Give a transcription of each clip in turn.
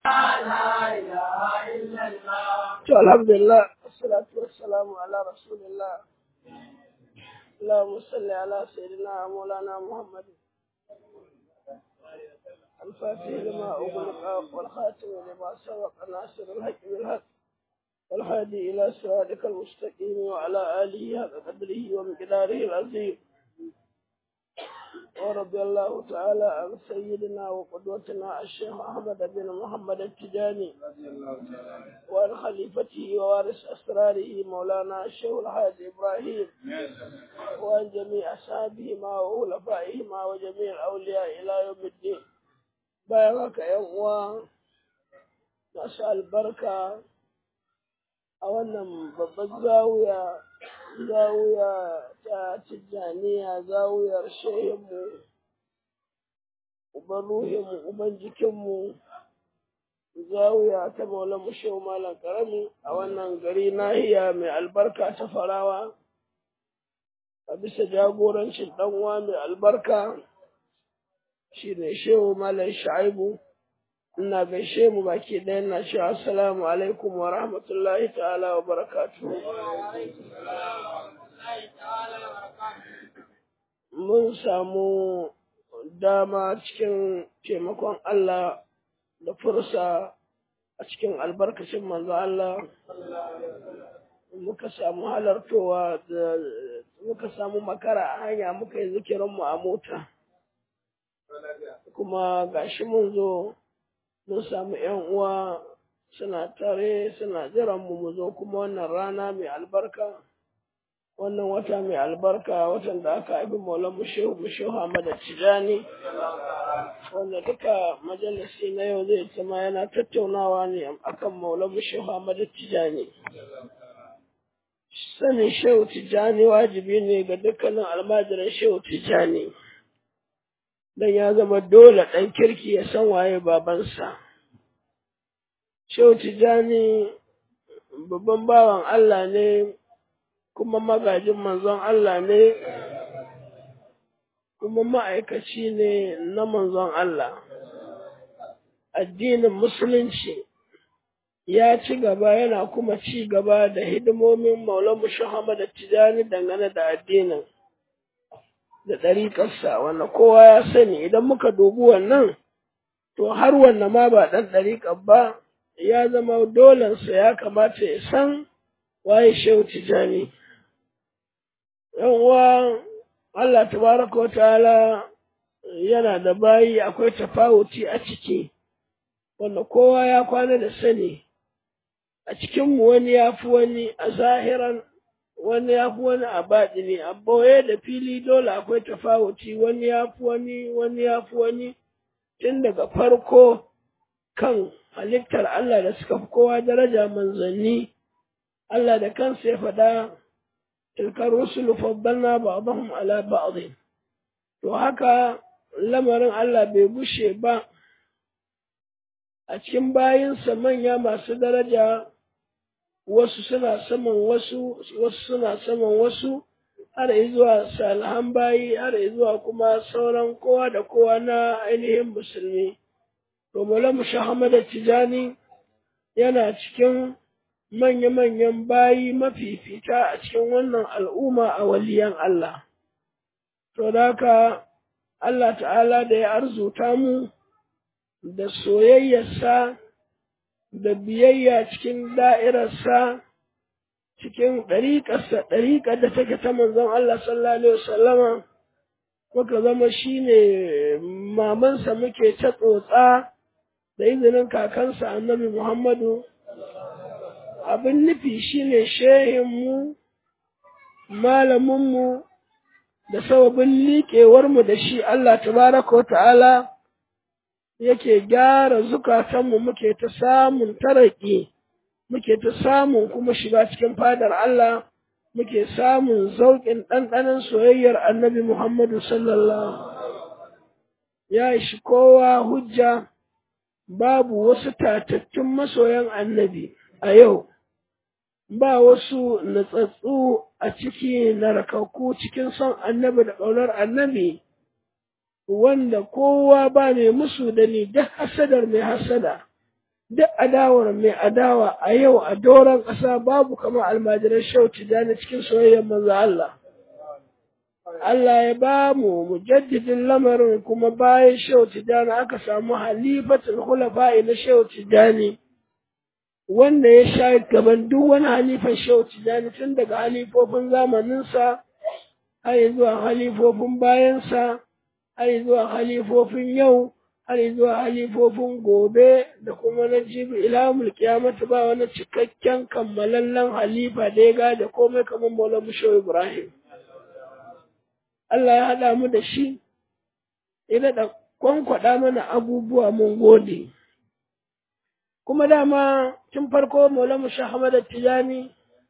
To alhamdulillah wassalatu wassalamu ala rasulillah اللهم صل على سيدنا مولانا محمد الفاتح لما أغلق والخاتم لما سبق ناصر الحق بالحق والهادي إلى صراطك المستقيم وعلى آله حق قدره ومقداره العظيم ورضي الله تعالى عن سيدنا وقدوتنا الشيخ أحمد بن محمد التجاني وعن خليفته ووارث أسراره مولانا الشيخ الحاج إبراهيم وعن جميع أصحابهما وخلفائهما وجميع الأولياء إلى يوم الدين بارك يوم masu albarka a wannan babbar zawiya zawiya ta tijjaniya zawiyar shehinmu uban ruhinmu uban jikinmu zawiya ta maula mushewa malam karami a wannan gari nahiya mai albarka ta farawa a bisa jagorancin uwa mai albarka shi ne shehu malam sha'ibu ina gaishe mu baki ɗaya na ce assalamu alaikum wa rahmatullahi ta'ala wa barakatu mun samu dama cikin taimakon Allah da fursa a cikin albarkacin manzo Allah muka samu halartowa da muka samu makara a hanya muka yi zikirinmu a mota kuma gashi mun zo mun samu ‘yan uwa suna tare suna jiran mu mu zo kuma wannan rana mai albarka wannan wata mai albarka watan da aka haifi maulan mushehu mushehu Ahmad Tijani wanda duka majalisi na yau zai zama yana tattaunawa ne akan maulan mushehu Ahmad Tijani sanin shehu Tijani wajibi ne ga dukkanin almajiran shehu Tijani dan ya zama dole ɗan kirki ya san waye babansa. Shehu Tijjani babban bawan Allah ne kuma magajin manzon Allah ne kuma ma'aikaci ne na manzon Allah. Addinin Musulunci ya ci gaba yana kuma ci gaba da hidimomin Maulamu Muhammad Tijjani dangane da addinin. da ɗariƙarsa wanda kowa ya sani idan muka dubi wannan to har wanda ma ba ɗan ɗariƙar ba ya zama dolensa ya kamata ya san waye shehu tijani yan uwa Allah tabaraka wa ta'ala yana da bayi akwai tafawuti a ciki wanda kowa ya kwana da sani a cikinmu wani ya fi wani a zahiran wani ya fi wani a baɗini a boye da fili dole akwai tafawuci wani ya fi wani wani ya fi wani tun daga farko kan halittar Allah da suka fi kowa daraja manzanni Allah da kansa ya faɗa tilkar rusulu faddalna ba'dahum ala ba'd to haka lamarin Allah bai bushe ba a cikin bayinsa manya masu daraja wasu suna saman wasu wasu suna saman wasu har zuwa salihan bayi har zuwa kuma sauran kowa da kowa na ainihin musulmi to Maulana Muhammad Tijani yana cikin manya-manyan bayi mafifita a cikin wannan al'umma a waliyan Allah to haka Allah ta'ala da ya arzuta mu da soyayyarsa da biyayya cikin da'irarsa cikin ɗariƙarsa ɗariƙar da take ta manzon Allah sallallahu alaihi wasallama muka zama shine mamansa muke ta tsotsa da izinin kakansa annabi Muhammadu abin nufi shine shehinmu malaminmu da sababin liƙewarmu da shi Allah tabaraka wa ta'ala yake gyara zukatanmu muke ta samun taraki muke ta samun kuma shiga cikin fadar Allah muke samun zauƙin ɗanɗanon soyayyar annabi Muhammadu sallallahu ya ishi kowa hujja babu wasu tatattun masoyan annabi a yau ba wasu natsatsu a ciki na rakakku cikin son annabi da ƙaunar annabi wanda kowa ba mai musu da ni duk hasadar mai hasada duk adawar mai adawa a yau a doron ƙasa babu kamar almajiran shehu tijjani cikin soyayyar manzo Allah Allah ya ba mu mujaddidin lamarin kuma bayan shehu tijjani aka samu halifatul khulafa'i na shehu tijjani wanda ya sha gaban duk wani halifan shehu tijjani tun daga halifofin zamaninsa har zuwa halifofin bayansa har zuwa halifofin yau har zuwa halifofin gobe da kuma na jibi ilamul kiyamata ba wani cikakken kammalallen halifa da ya gada komai kamar Maulana Musho Ibrahim. Allah ya haɗa mu da shi, ya daɗa kwankwaɗa mana abubuwa mun gode. Kuma dama tun farko Maulana Musho Ahmad Tijani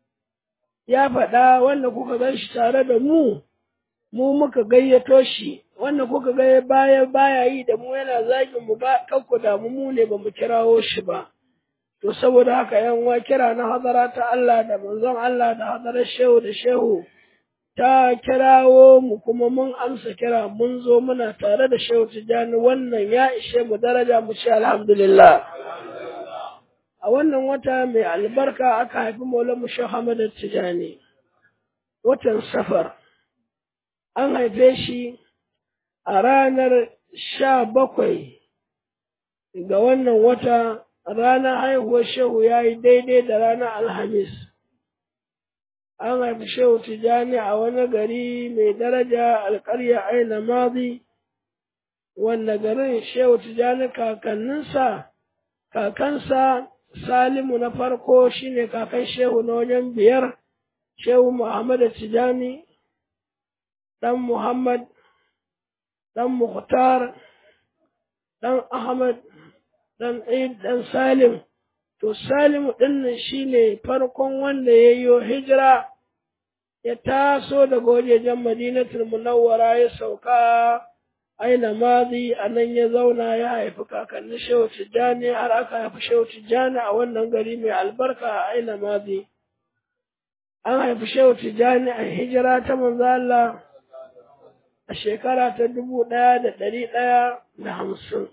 ya faɗa wanda kuka gan shi tare da mu, mu muka gayyato shi wanda kuka ga baya baya yi da mu yana zagin mu ba kanku da mu ne ba mu kirawo shi ba to saboda haka yan wa kira na hadara ta Allah da manzon Allah da hadarar shehu da shehu ta kirawo mu kuma mun amsa kira mun zo muna tare da shehu tijani wannan ya ishe mu daraja mu ce alhamdulillah a wannan wata mai albarka aka haifi maulamu shehu Ahmad Tijani watan safar an haife shi a ranar sha bakwai ga wannan wata ranar haihuwar shehu ya yi daidai da ranar alhamis an haifi shehu tijjani a wani gari mai daraja alkarya aina mazi wanda garin shehu tijjani kakanninsa kakansa salimu na farko shine kakan shehu na wajen biyar shehu muhammadu tijjani ɗan muhammad ɗan Mukhtar, ɗan Ahmad, ɗan Eid, ɗan Salim. To, Salimu ɗinnan shi ne farkon wanda ya yi hijira, ya taso daga wajejen Madinatul Munawwara ya sauka aina mazi a nan ya zauna ya haifi kakanni Shehu Tijjani har aka haifi Shehu Tijjani a wannan gari mai albarka a aina mazi. An haifi Shehu Tijjani a hijira ta manzo Allah a shekara ta dubu ɗaya da ɗari ɗaya da hamsin.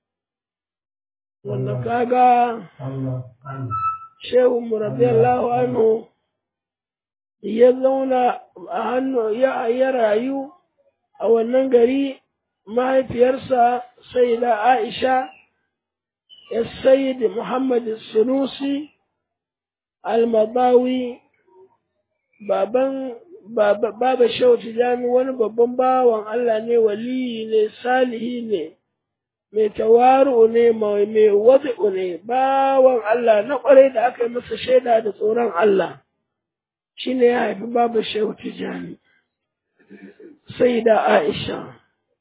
Wanda kaga Shehu Murabiyallahu anhu ya zauna a hannu ya rayu a wannan gari mahaifiyarsa sai da Aisha ya Sayyid Muhammad Sunusi al-Madawi baban Baba Shehu Tijjani wani babban bawan Allah ne waliyi ne salihi ne mai tawaru ne mai wazi'u ne bawan Allah na ƙwarai da aka yi masa shaida da tsoron Allah shi ne ya haifi Baba Shehu Tijjani sai da Aisha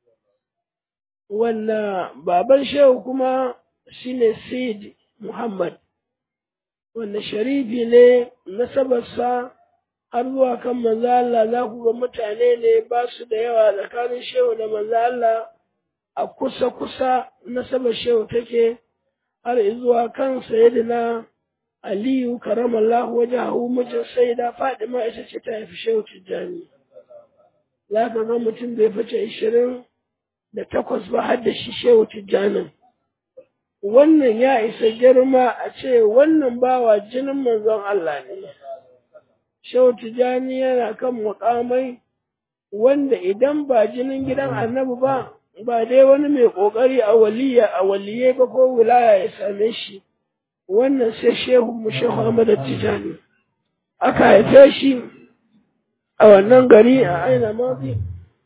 wanda baban Shehu kuma shi ne Sayyid Muhammad wanda sharifi ne nasabarsa har zuwa kan manzo Allah za ku ga mutane ne ba su da yawa tsakanin shehu da manzo Allah a kusa kusa nasabar shehu take har zuwa kan sayyidina Aliyu karamallahu wajahu mijin sayyida Fadima ita ce ta haifi shehu Tijjani za ka ga mutum bai fice ishirin da takwas ba har da shi shehu Tijjanin wannan ya isa girma a ce wannan bawa jinin manzon Allah ne Shehu Tijjani yana kan mukamai wanda idan ba jinin gidan annabi ba, ba dai wani mai ƙoƙari a waliya a waliye ba ko wilaya ya same shi, wannan sai Shehu mu Shehu Ahmad Tijjani. Aka haife shi a wannan gari a aina mazi.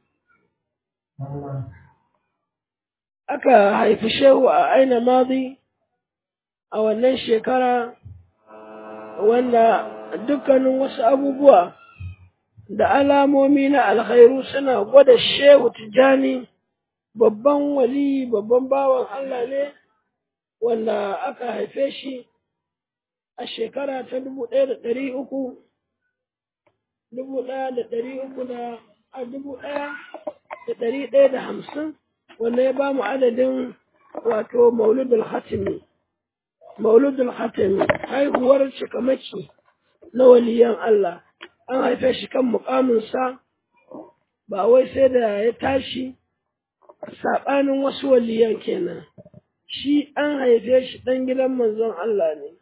Aka haifi Shehu a aina mazi a wannan shekara wanda dukkanin wasu abubuwa da alamomi na alkhairu suna gwada shehu tijjani babban wali babban bawan Allah ne wanda aka haife shi a shekara ta dubu ɗaya da ɗari uku dubu ɗaya da ɗari uku da a dubu ɗaya da ɗari ɗaya da hamsin wanda ya ba mu adadin wato mauludul hatimi mauludul hatimi haihuwar cikamaki na waliyan Allah an haife shi kan mukaminsa ba wai sai da ya tashi saɓanin wasu waliyan kenan shi an haife shi ɗan gidan manzon Allah ne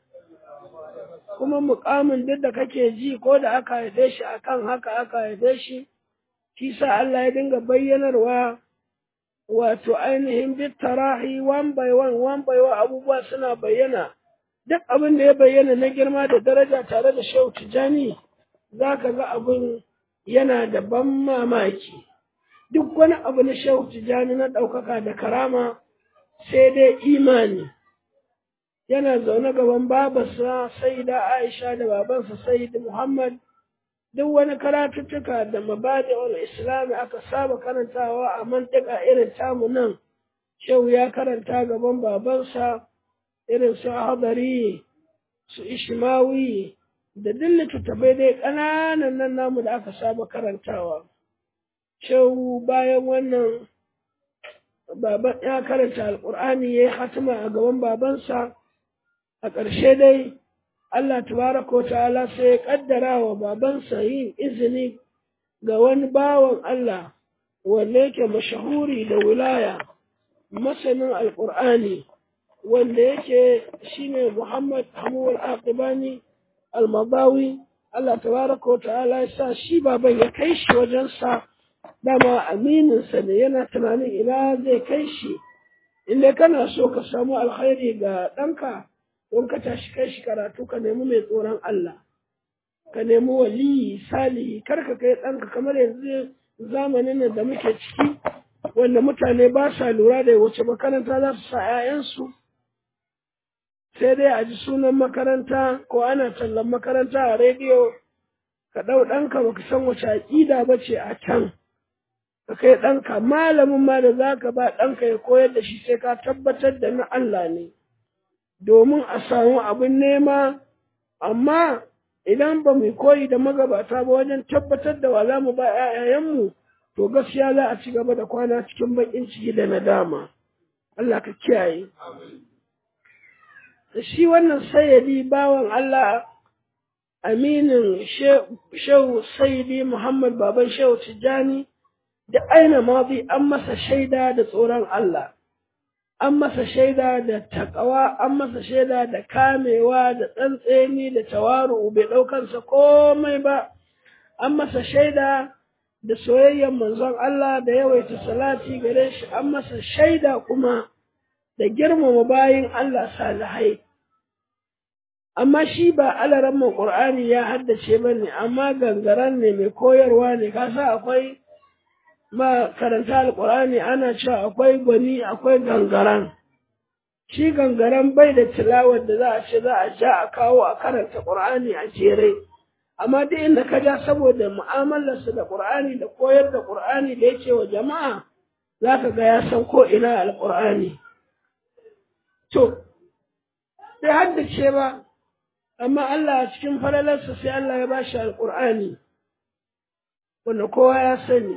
kuma mukamin duk da kake ji ko da aka haife shi akan haka aka haife shi shi sa Allah ya dinga bayyanarwa wato ainihin bitarahi one by one one by one abubuwa suna bayyana duk abin da ya bayyana na girma da daraja tare da shehu tijani za ka ga abin yana da ban mamaki duk wani abu na shehu tijani na ɗaukaka da karama sai dai imani yana zaune gaban babarsa sai da aisha da babansa sai muhammad duk wani karatuttuka da mabadi wal islami aka saba karantawa a mantika irin tamu nan shehu ya karanta gaban babansa irin su hadari su ishmawi da duk littattafai dai ƙananan nan namu da aka saba karantawa shehu bayan wannan baban ya karanta alƙur'ani ya yi hatima a gaban babansa a ƙarshe dai Allah tabaraka wa ta'ala sai ya kaddara wa babansa yin izini ga wani bawan Allah wanda yake mashahuri da wilaya masanin alƙur'ani wanda yake shine Muhammad Hamul Aqibani Al-Madawi Allah tabaraka wa ta'ala ya sa shi baban ya kai shi wajensa dama amininsa ne yana tunanin ina zai kai shi inda kana so ka samu alkhairi ga ɗanka don ka tashi kai shi karatu ka nemi mai tsoron Allah ka nemi waliyi salihi kar ka kai ɗanka kamar yanzu zamanin da muke ciki wanda mutane ba sa lura da wace makaranta za su sa 'ya'yansu sai dai a ji sunan makaranta ko ana tallan makaranta a rediyo ka ɗau ɗanka baka san wace aƙida ba ce a can ka kai ɗanka malamin ma da za ka ba ɗanka ya koyar da shi sai ka tabbatar da na Allah ne domin a samu abin nema amma idan ba mu koyi da magabata ba wajen tabbatar da wa za mu ba ‘ya'yayenmu to gaskiya za a ci gaba da kwana cikin baƙin ciki da nadama Allah ka kiyaye shi wannan sayyadi bawan Allah aminin shehu sayyidi Muhammad baban shehu Tijjani da aina mazi an masa shaida da tsoron Allah an masa shaida da takawa an masa shaida da kamewa da tsantseni da tawaru bai ɗaukansa komai ba an masa shaida da soyayyar manzon Allah da yawaita salati gare shi an masa shaida kuma da girmama bayin Allah salihai amma shi ba alaran Qur'ani ya haddace bane amma gangaran ne mai koyarwa ne kasa akwai ma karanta alƙur'ani ana cewa akwai gwani akwai gangaran shi gangaran bai da tilawar da za a ce za a ja a kawo a karanta ƙur'ani a jere amma duk inda ka ja saboda mu'amalarsa da ƙur'ani da koyar da ƙur'ani da yake wa jama'a za ka ga ya san ko ina alƙur'ani to bai haddace ba amma Allah a cikin falalarsa sai Allah ya ba shi alƙur'ani wanda kowa ya sani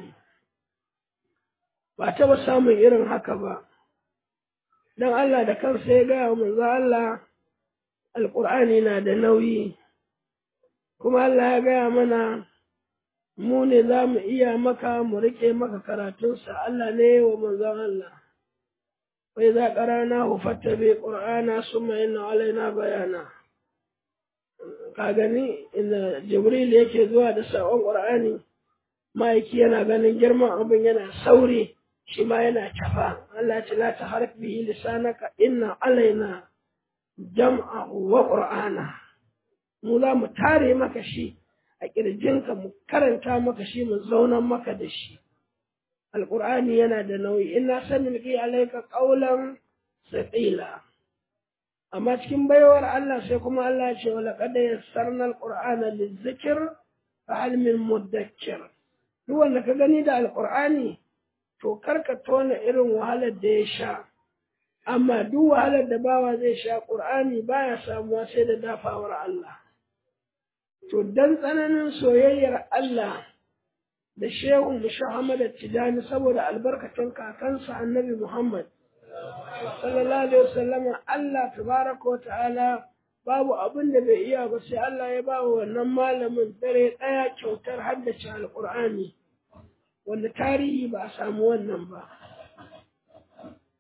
ba taɓa samun irin haka ba don Allah da kansa ya gaya wa manzo Allah alƙur'ani na da nauyi kuma Allah ya gaya mana mu ne za mu iya maka mu riƙe maka karatunsa Allah ne wa manzon Allah wai za ƙarana hu fattabe ƙur'ana summa inna alaina bayana ka gani inda Jibril yake zuwa da saƙon ƙur'ani ma'aiki yana ganin girman abin yana sauri shi ma yana cafa Allah ce la ta harf bihi lisanaka inna alaina jam'ahu wa qur'ana mu za mu tare maka shi a kirjinka mu karanta maka shi mu zaunan maka da shi alqur'ani yana da nauyi inna sanilqi alayka qawlan thaqila amma cikin baiwar Allah sai kuma Allah ya ce wa laqad yassarna alqur'ana lizikr fa hal min mudakkir duk wanda ka gani da alqur'ani to karka tona irin wahalar da ya sha amma duk wahalar da bawa zai sha ƙur'ani baya samuwa sai da dafawar Allah to dan tsananin soyayyar Allah da shehu Muhammad Tijani saboda albarkacin kakansa Annabi Muhammad sallallahu alaihi wasallam Allah tabaraka wa ta'ala babu abin da bai iya ba sai Allah ya ba wa wannan malamin dare ɗaya kyautar haddace alƙur'ani wanda tarihi ba a samu wannan ba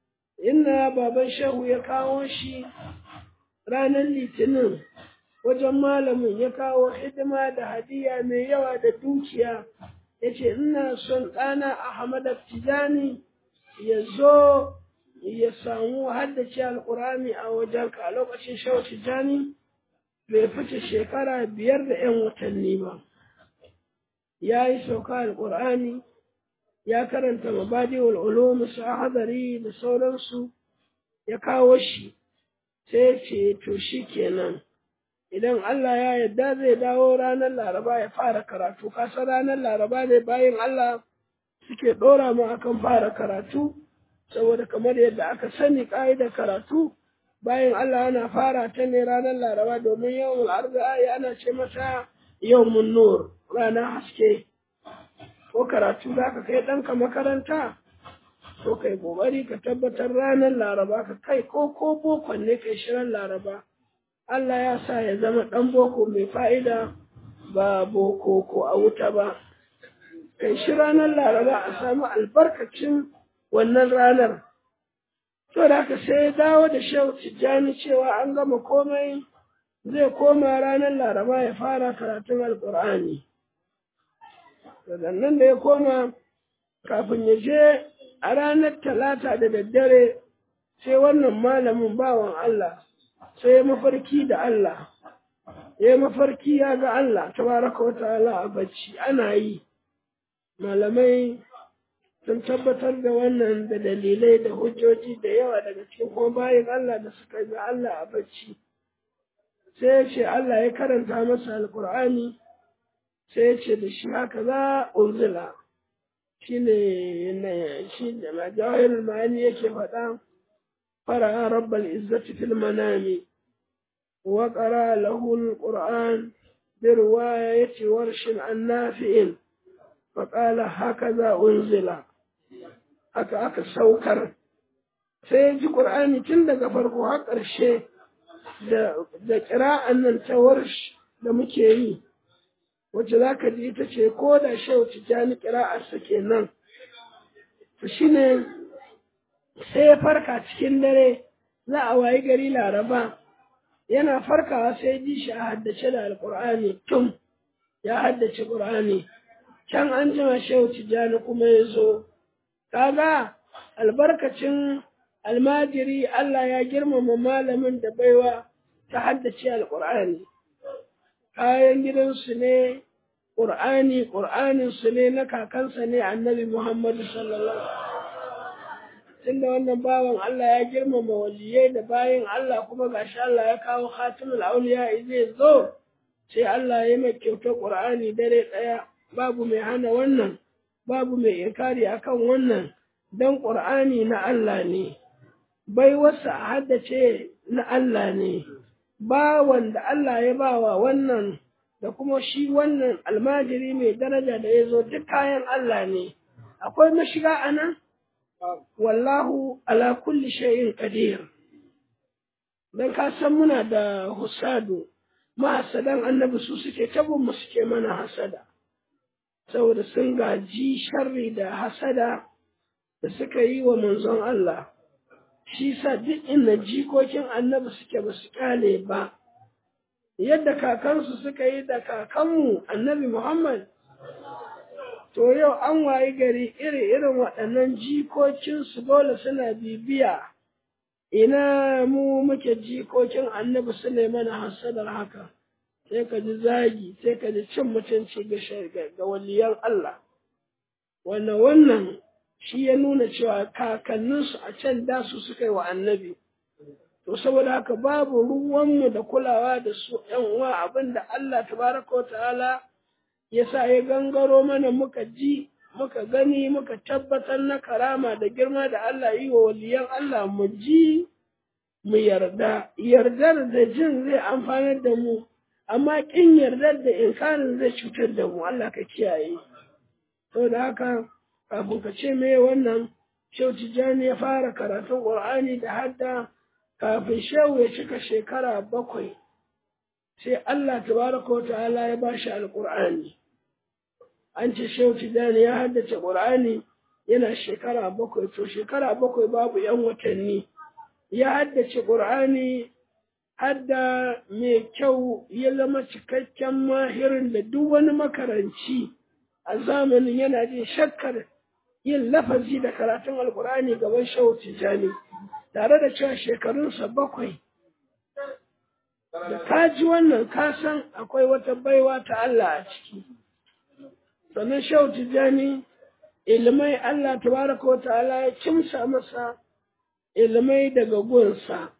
inna baban shehu ya kawo shi ranar litinin wajen malamin ya kawo hidima da hadiya mai yawa da dukiya ya ce ina son ɗana ahmad tijani ya zo ya samu haddace alkurani a wajenka a lokacin shehu tijani bai fice shekara biyar da 'yan watanni ba ya yi sauka alkur'ani ya karanta mabadi ulum su hadari da sauransu ya kawo shi sai ce to shi kenan idan Allah ya yarda zai dawo ranar laraba ya fara karatu kasa ranar laraba ne bayan Allah suke ɗora mu akan fara karatu saboda kamar yadda aka sani ƙa'idar karatu bayan Allah ana fara ta ne ranar laraba domin yawan arza'a ana ce mata yawmun nur ranar haske ko karatu za ka kai ɗanka makaranta to kai ƙoƙari ka tabbatar ranar laraba ka kai ko ko bokon ne kai shirin laraba Allah ya sa ya zama ɗan boko mai fa'ida ba boko ko a wuta ba kai shi ranar laraba a samu albarkacin wannan ranar to da ka sai dawo da shehu tijjani cewa an gama komai zai koma ranar laraba ya fara karatun alƙur'ani nan da ya koma kafin ya je a ranar talata da daddare sai wannan malamin bawan Allah sai ya mafarki da Allah ya mafarki ya ga Allah tabaraka wa ta'ala a bacci ana yi malamai sun tabbatar da wannan da dalilai da hujjoji da yawa daga cikin kuma bayan Allah da suka ga Allah a bacci sai ya ce Allah ya karanta masa alkur'ani sai ya ce da shi haka za unzila shi ne shi da majawar ma'ani yake faɗa fara rabbal izzati fil manami wa qara lahu alquran bi riwayati warshin an nafi'in fa qala hakaza unzila haka aka saukar sai ji qur'ani tun daga farko har ƙarshe da da qira'an nan ta warsh da muke yi wacce za ka ji ita ce ko da shehu tijjani ƙira'arsa kenan to shi ne sai ya farka cikin dare za a wayi gari laraba yana farkawa sai ji shi a haddace da alƙur'ani tun ya haddace ƙur'ani can an jima shehu tijjani kuma ya zo kaga albarkacin almajiri Allah ya girmama malamin da baiwa ta haddace alƙur'ani kayan gidansu ne ƙur'ani ƙur'aninsu ne na kakansa ne annabi Muhammadu sallallahu tunda wannan bawan Allah ya girmama waliyai da bayan Allah kuma gashi Allah ya kawo khatimul auliya zai zo sai Allah ya mai kyautar ƙur'ani dare ɗaya babu mai hana wannan babu mai inkari akan wannan dan ƙur'ani na Allah ne bai wasu a haddace na Allah ne ba wanda Allah ya bawa wannan da kuma shi wannan almajiri mai daraja da ya zo duk kayan Allah ne akwai mashiga a nan wallahu ala kulli shay'in qadir dan ka san muna da husadu mahasadan annabi su suke tabin mu suke mana hasada saboda sun gaji sharri da hasada da suka yi wa manzon Allah shi sa duk inda jikokin annabi suke ba su kale ba yadda kakansu suka yi da kakanmu annabi Muhammad to yau an wayi gari iri irin waɗannan jikokinsu dole suna bibiya ina mu muke jikokin annabi su ne mana hasadar haka sai ka ji zagi sai ka ji cin mutunci ga waliyan Allah wannan wannan shi ya nuna cewa kakanninsu a can da su suka yi wa annabi to saboda haka babu ruwanmu da kulawa da su ‘yan uwa abin da Allah tabaraka wa ta'ala ya sa ya gangaro mana muka ji muka gani muka tabbatar na karama da girma da Allah yi wa waliyan Allah mu ji mu yarda yardar da jin zai amfanar da mu amma kin yardar da inkarin zai cutar da mu Allah ka kiyaye saboda haka kafin ka ce me wannan Shehu Tijjani ya fara karatun Qur'ani da hadda kafin Shehu ya cika shekara bakwai sai Allah tabaraka wa ta'ala ya bashi alqur'ani an ce Shehu Tijjani ya haddace Qur'ani yana shekara bakwai to shekara bakwai babu ‘yan watanni ya haddace ƙur'ani hadda mai kyau ya zama cikakken mahirin da duk wani makaranci a zamanin yana jin shakkar yin lafazi da karatun alƙur'ani gaban shehu tijjani tare da cewa shekarunsa bakwai da ka ji wannan kasan akwai wata baiwa ta Allah a ciki sannan shehu tijjani ilimai Allah tabaraka wa ta'ala ya kimsa masa ilimai daga gunsa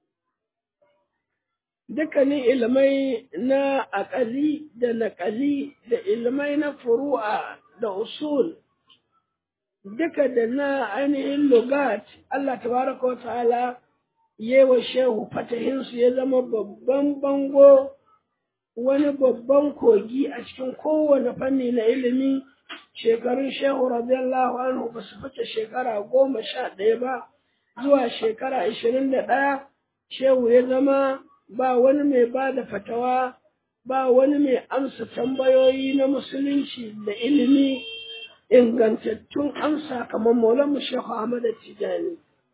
dukkanin ilimai na aƙali da naƙali da ilimai na furu'a da usul duka da na ainihin lugat Allah tabaraka wa ta'ala yewa shehu fatahinsu ya zama babban bango wani babban kogi a cikin kowane fanni na ilimi shekarun shehu radiyallahu anhu ba su fice shekara goma sha ɗaya ba zuwa shekara ashirin da ɗaya shehu ya zama ba wani mai ba da fatawa ba wani mai amsa tambayoyi na musulunci da ilimi ingantattun amsa kamar maulanmu shehu ahmad tijani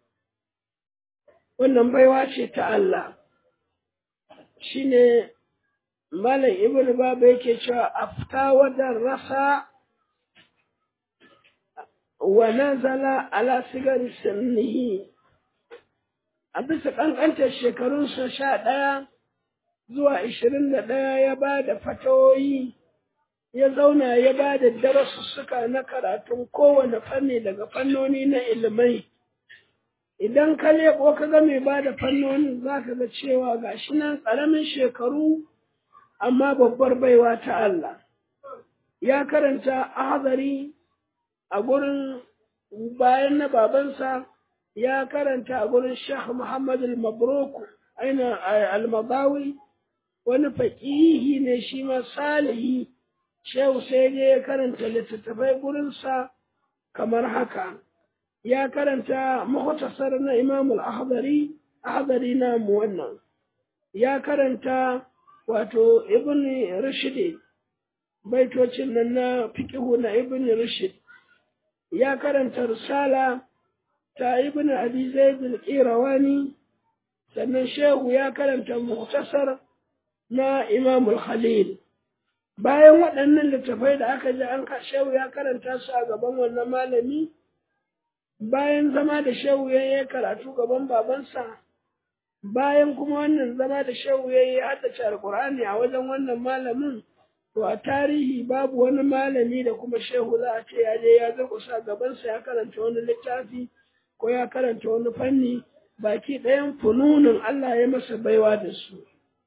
wannan baiwa ce ta Allah shine malam ibnu baba yake cewa afta wadan rasa wa nazala ala sigari sinnihi a bisa ƙanƙantar shekarunsa sha ɗaya zuwa ishirin da ɗaya ya ba da fatawoyi ya zauna ya ba da darasussuka na karatun kowane fanni daga fannoni na ilimai idan ka leƙo ka ga mai ba da fannonin za ka ga cewa ga shi nan ƙaramin shekaru amma babbar baiwa ta Allah ya karanta ahazari a gurin bayan na babansa ya karanta a gurin Sheikh Muhammad al-Mabruk aina al-Madawi wani faqihi ne shi ma salihi Shehu sai ne ya karanta littattafai gurinsa kamar haka ya karanta muhtasar na Imam al-Ahdari Ahdari na mu wannan ya karanta wato Ibn Rushd baitocin nan na fiqhu na Ibn Rushd ya karanta risala ta ibn abi zaid al-qirawani sannan shehu ya karanta muhtasar na imam al-khalil bayan waɗannan littafai da aka ji an ka shehu ya karanta su a gaban wannan malami bayan zama da shehu ya yi karatu gaban babansa bayan kuma wannan zama da shehu ya yi haddace alkur'ani a wajen wannan malamin to a tarihi babu wani malami da kuma shehu za a ce ya je ya durƙusa gabansa ya karanta wani littafi ko ya karanta wani fanni baki ɗayan fununin Allah ya masa baiwa da su.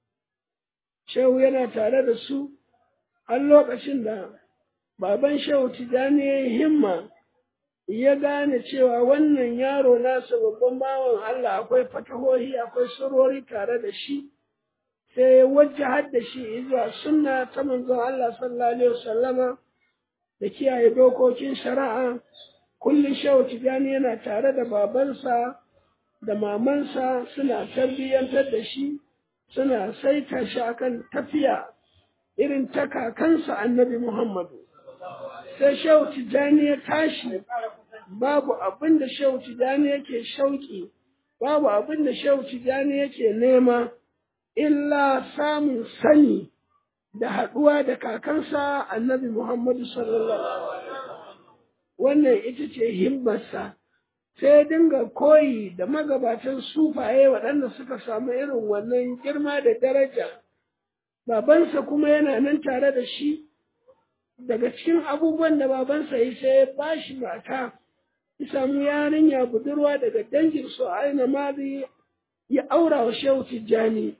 Shehu yana tare da su har lokacin da baban shehu Tijjani ya yi himma ya gane cewa wannan yaro nasa babban bawan Allah akwai fatahohi akwai surori tare da shi sai ya wajahar da shi zuwa sunna ta manzon Allah sallallahu alaihi wasallama da kiyaye dokokin shari'a kullum shehu tijani yana tare da babansa da mamansa suna tarbiyyantar da shi suna saita shi akan tafiya irin ta kakansa annabi muhammadu sai shehu tijani ya tashi babu abin da shehu tijani yake shauki babu abin da shehu tijani yake nema illa samun sani da haɗuwa da kakansa annabi muhammadu sallallahu alaihi wannan ita ce himmarsa sai dinga koyi da magabatan sufaye waɗanda suka samu irin wannan girma da daraja babansa kuma yana nan tare da shi daga cikin abubuwan da babansa yi sai ya ba shi mata ya samu yarinya budurwa daga dangin su aina mali ya aura wa shehu tijjani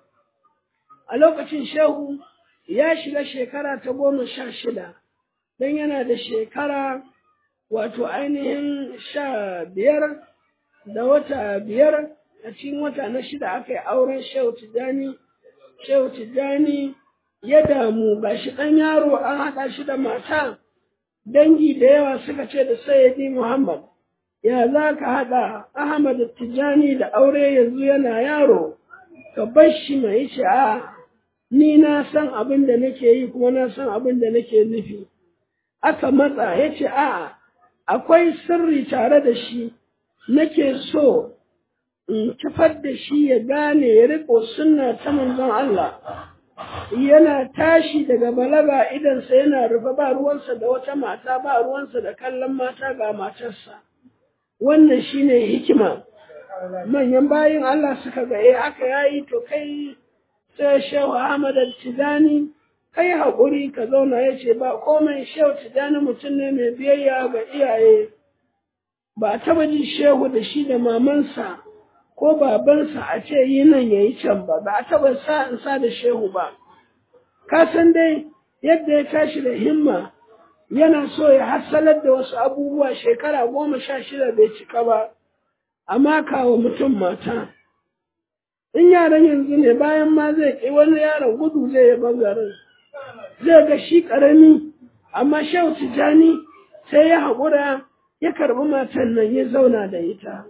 a lokacin shehu ya shiga shekara ta goma sha shida don yana da shekara wato ainihin sha biyar da wata biyar a cikin wata na shida aka yi auren shehu tijjani shehu tijjani ya damu ga shi ɗan yaro an haɗa shi da mata dangi da yawa suka ce da sayyidi muhammad ya za ka haɗa ahmad tijjani da aure yanzu yana yaro ka bar shi mai ce a ni na san abin da nake yi kuma na san abin da nake nufi aka matsa ya ce a'a akwai sirri tare da shi nake so in kifar da shi ya gane ya riko sunna ta manzon Allah yana tashi daga balaga idansa yana rufe ba ruwansa da wata mata ba ruwansa da kallon mata ga matarsa wannan shine hikima manyan bayin Allah suka ga eh aka yayi to kai sai Shehu Ahmad Tijani kai haƙuri ka zauna ya ce ba komai Shehu Tijani mutum ne mai biyayya ga iyaye ba taba jin Shehu da shi da mamansa ko babansa a ce yi nan ya yi can ba ba a taba sa in sa da Shehu ba ka san dai yadda ya tashi da himma yana so ya hassalar da wasu abubuwa shekara goma sha shida bai cika ba amma kawo mutum mata in yaran yanzu ne bayan ma zai ƙi wani yaron gudu zai yi bangaren zai ga shi ƙarami amma shau tijani sai ya haƙura ya karɓi matan nan ya zauna da ita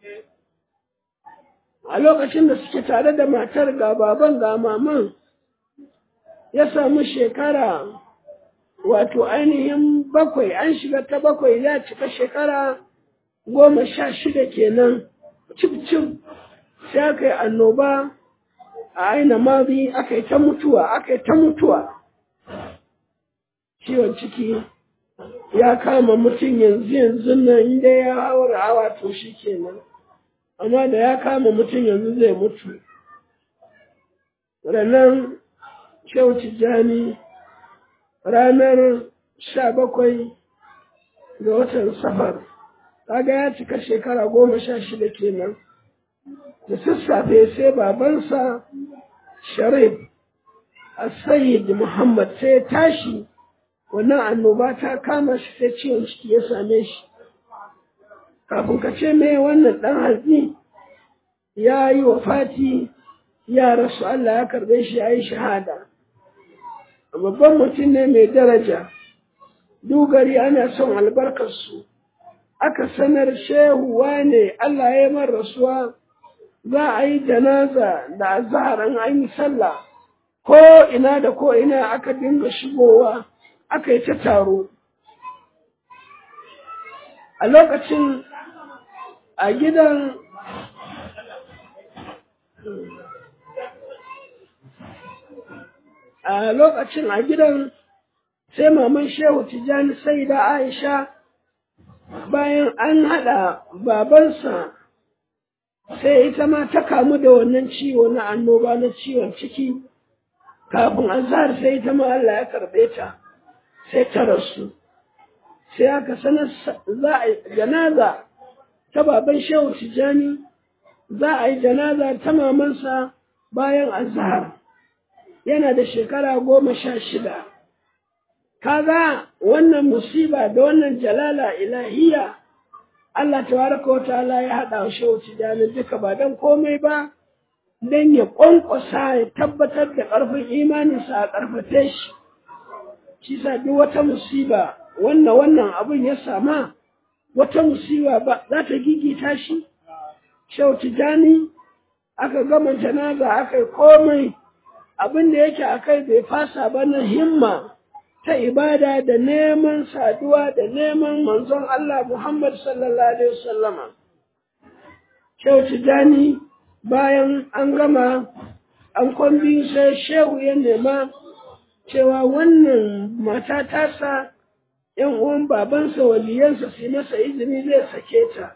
a lokacin da suke tare da matar ga baban ga maman ya samu shekara wato ainihin bakwai an shiga ta bakwai ya cika shekara goma sha shida kenan cif cif sai aka yi annoba a aina mazi aka yi ta mutuwa aka yi ta mutuwa ciwon ciki ya kama mutum yanzu yanzu nan inda ya haura hawa to shi kenan amma da ya kama mutum yanzu zai mutu ranar Shehu Tijjani ranar sha bakwai ga watan safar, kaga ya cika shekara goma sha shida kenan. Da sassafe sai babansa Sharif Sayyid Muhammad sai ya tashi wannan annoba ta kama shi sai ciwon ciki ya same shi. Kafin ka ce me wannan ɗan hatsi ya yi wa fati ya rasu Allah ya karɓe shi ya yi shahada. babban mutum ne mai daraja dugari ana son albarkarsu aka sanar shehu ne Allah ya man rasuwa za a yi janaza da azhar an an yi sallah ko ina da ko ina aka dinga shigowa aka yi ta taro a lokacin a gidan a lokacin a gidan sai maman shehu tijjani sai da aisha bayan an haɗa babansa sai ita ma ta kamu da wannan ciwo na annoba na ciwon ciki kafin azhar sai ita ma Allah ya karɓe ta sai ta rasu sai aka sanar za a yi janaza ta baban shehu tijjani za a yi janaza ta mamansa bayan azhar yana da shekara goma sha shida. Kaga wannan musiba da wannan jalala ilahiya Allah tabaraka wa ta'ala ya haɗa wa shehu tijani duka ba don komai ba don ya ƙwanƙwasa ya tabbatar da ƙarfin imaninsa a ƙarfafe shi. Shi sa duk wata musiba wannan wannan abin ya sama wata musiba ba za ta gigita shi. Shehu tijani aka gama janaza aka yi komai abin da yake a kai bai fasa ba na himma ta ibada da neman saduwa da neman manzon Allah Muhammad sallallahu Alaihi wasallama. Shehu Tijjani bayan an gama an kwambi sai shehu ya nema cewa wannan mata tasa ‘yan uwan babansa waliyansa su masa izini zai sake ta,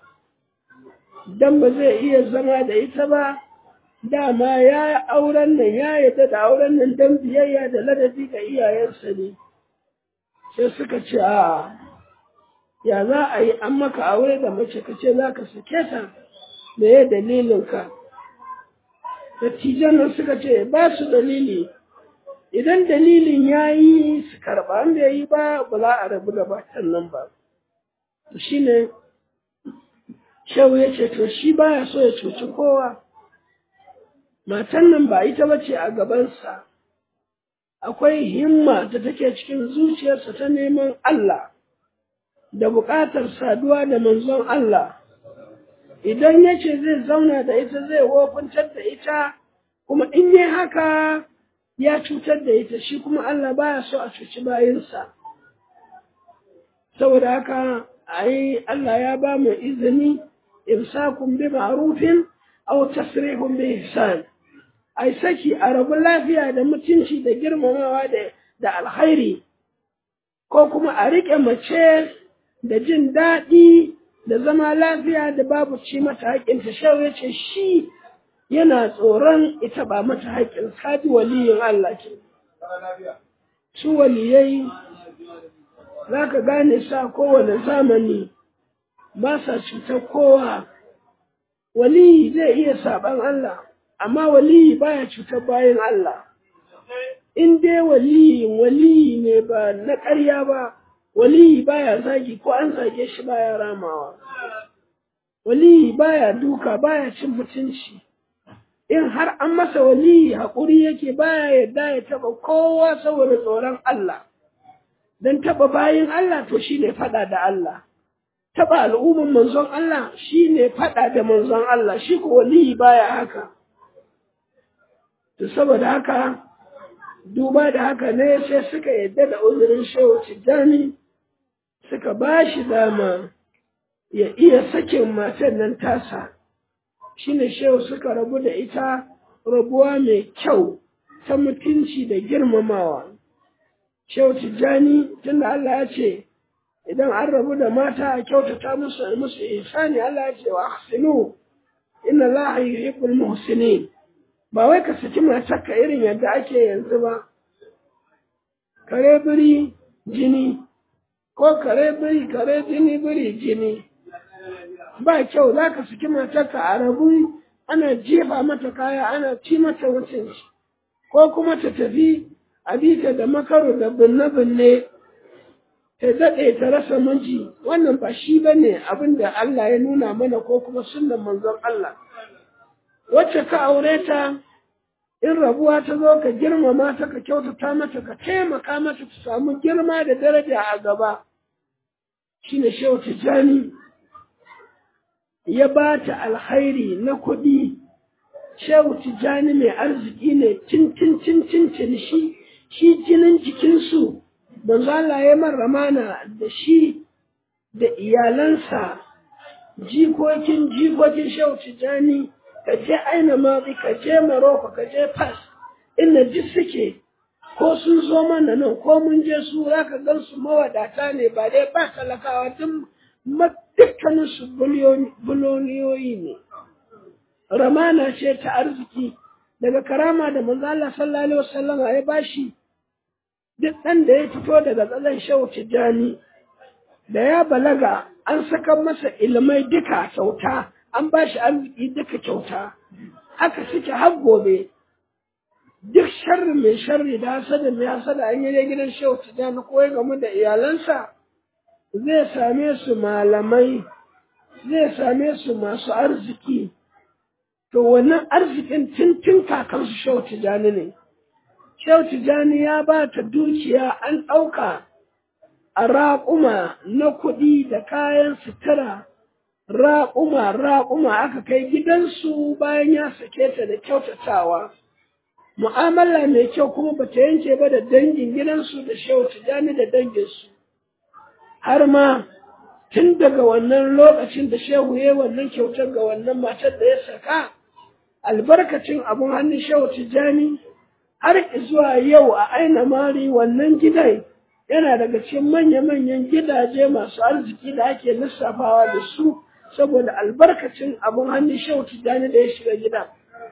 don ba zai iya zama da ita ba. dama ya auren nan ya yadda da auren nan don biyayya da ladabi ga iyayensa ne sai suka ce a ya za a yi an maka aure da mace ka ce za ka sake ta me ya dalilinka dattijan nan suka ce ba su dalili idan dalilin ya yi su karɓa an bai yi ba ba za a rabu da batan nan ba shi ne shehu ya ce to shi baya so ya cuci kowa matan nan ba ita ba ce a gabansa, akwai himma da take cikin zuciyarsa ta neman Allah, da buƙatar saduwa da manzon Allah, idan ya ce zai zauna da ita zai wofintar da ita, kuma in yi haka ya cutar da ita, shi kuma Allah baya so a cuci bayinsa. Saboda haka ai Allah ya ba mu izini imsakun bi ma'rufin aw tasrihun bi ihsan ai saki a rabu lafiya da mutunci da girmamawa da da alkhairi ko kuma a riƙe mace da jin daɗi da zama lafiya da babu ci mata haƙƙinta shau ya ce shi yana tsoron ita ba mata haƙƙin kaji waliyin Allah ke su waliyai za ka gane sa kowane zamani ba sa cutar kowa waliyi zai iya saɓan Allah amma waliyi baya cutar bayan Allah in dai waliyin waliyi ne ba na ƙarya ba waliyi baya zagi ko an zage shi baya ramawa waliyi baya duka baya cin mutunci in har an masa waliyi haƙuri yake baya yadda ya taɓa kowa saboda tsoron Allah don taɓa bayin Allah to shine faɗa da Allah taɓa al'umman manzon Allah shine faɗa da manzon Allah shi ko waliyi baya haka to saboda haka duba da haka ne sai suka yadda da uzurin shehu tijjani suka ba shi dama ya iya sakin matan nan tasa shine shehu suka rabu da ita rabuwa mai kyau ta mutunci da girmamawa shehu tijjani tunda Allah ya ce idan an rabu da mata a kyautata musu musu ihsani Allah ya ce wa ahsinu inna Allah yuhibbul muhsinin ba wai ka saki matarka irin yadda ake yanzu ba kare biri jini ko kare biri kare jini biri jini ba kyau za ka saki matarka a rabu ana jefa mata kaya ana ci mata mutunci ko kuma ta tafi a bita da makaro da binne-binne ta daɗe ta rasa miji wannan ba shi ba ne abin da Allah ya nuna mana ko kuma sunan manzon Allah wacce ka aure ta in rabuwa ta zo ka girmama ta ka kyautata mata ka taimaka mata ta samu girma da daraja a gaba shine shehu tijjani ya ba ta alkhairi na kuɗi shehu tijjani mai arziki ne cincin cincin cin shi shi jinin jikinsu manzo Allah ya man ramana da shi da iyalansa jikokin jikokin shehu tijjani ka je aina mazi ka je maroko ka je fas inda ji suke ko sun zo mana nan ko mun je su za ka gan su mawadata ne ba dai ba talakawa duk dukkanin su buloniyoyi ne ramana ce ta arziki daga karama da manzo Allah sallallahu alaihi wasallam ya bashi duk ɗan da ya fito daga tsalan shehu tijjani da ya balaga an saka masa ilmai duka kyauta an ba shi arziki duka kyauta haka suke har gobe duk sharri mai sharri da hasada mai hasada an yi gidan shehu tijjani ko ya gamu da iyalansa zai same su malamai zai same su masu arziki to wannan arzikin tuntun kakansu shehu tijjani ne shehu tijjani ya ba ta dukiya an ɗauka a raƙuma na kuɗi da kayan sutura raƙuma raƙuma aka kai gidansu bayan ya sake ta da kyautatawa mu'amala mai kyau kuma bata yanke ba da dangin gidansu da shehu tijjani da danginsu har ma tun daga wannan lokacin da shehu ya wannan kyautar ga wannan matar da ya saka albarkacin abun hannun shehu tijjani har zuwa yau a aina mari wannan gidan yana daga cikin manya-manyan gidaje masu arziki da ake lissafawa da su saboda albarkacin abun hannun shehu tijjani da ya shiga gida.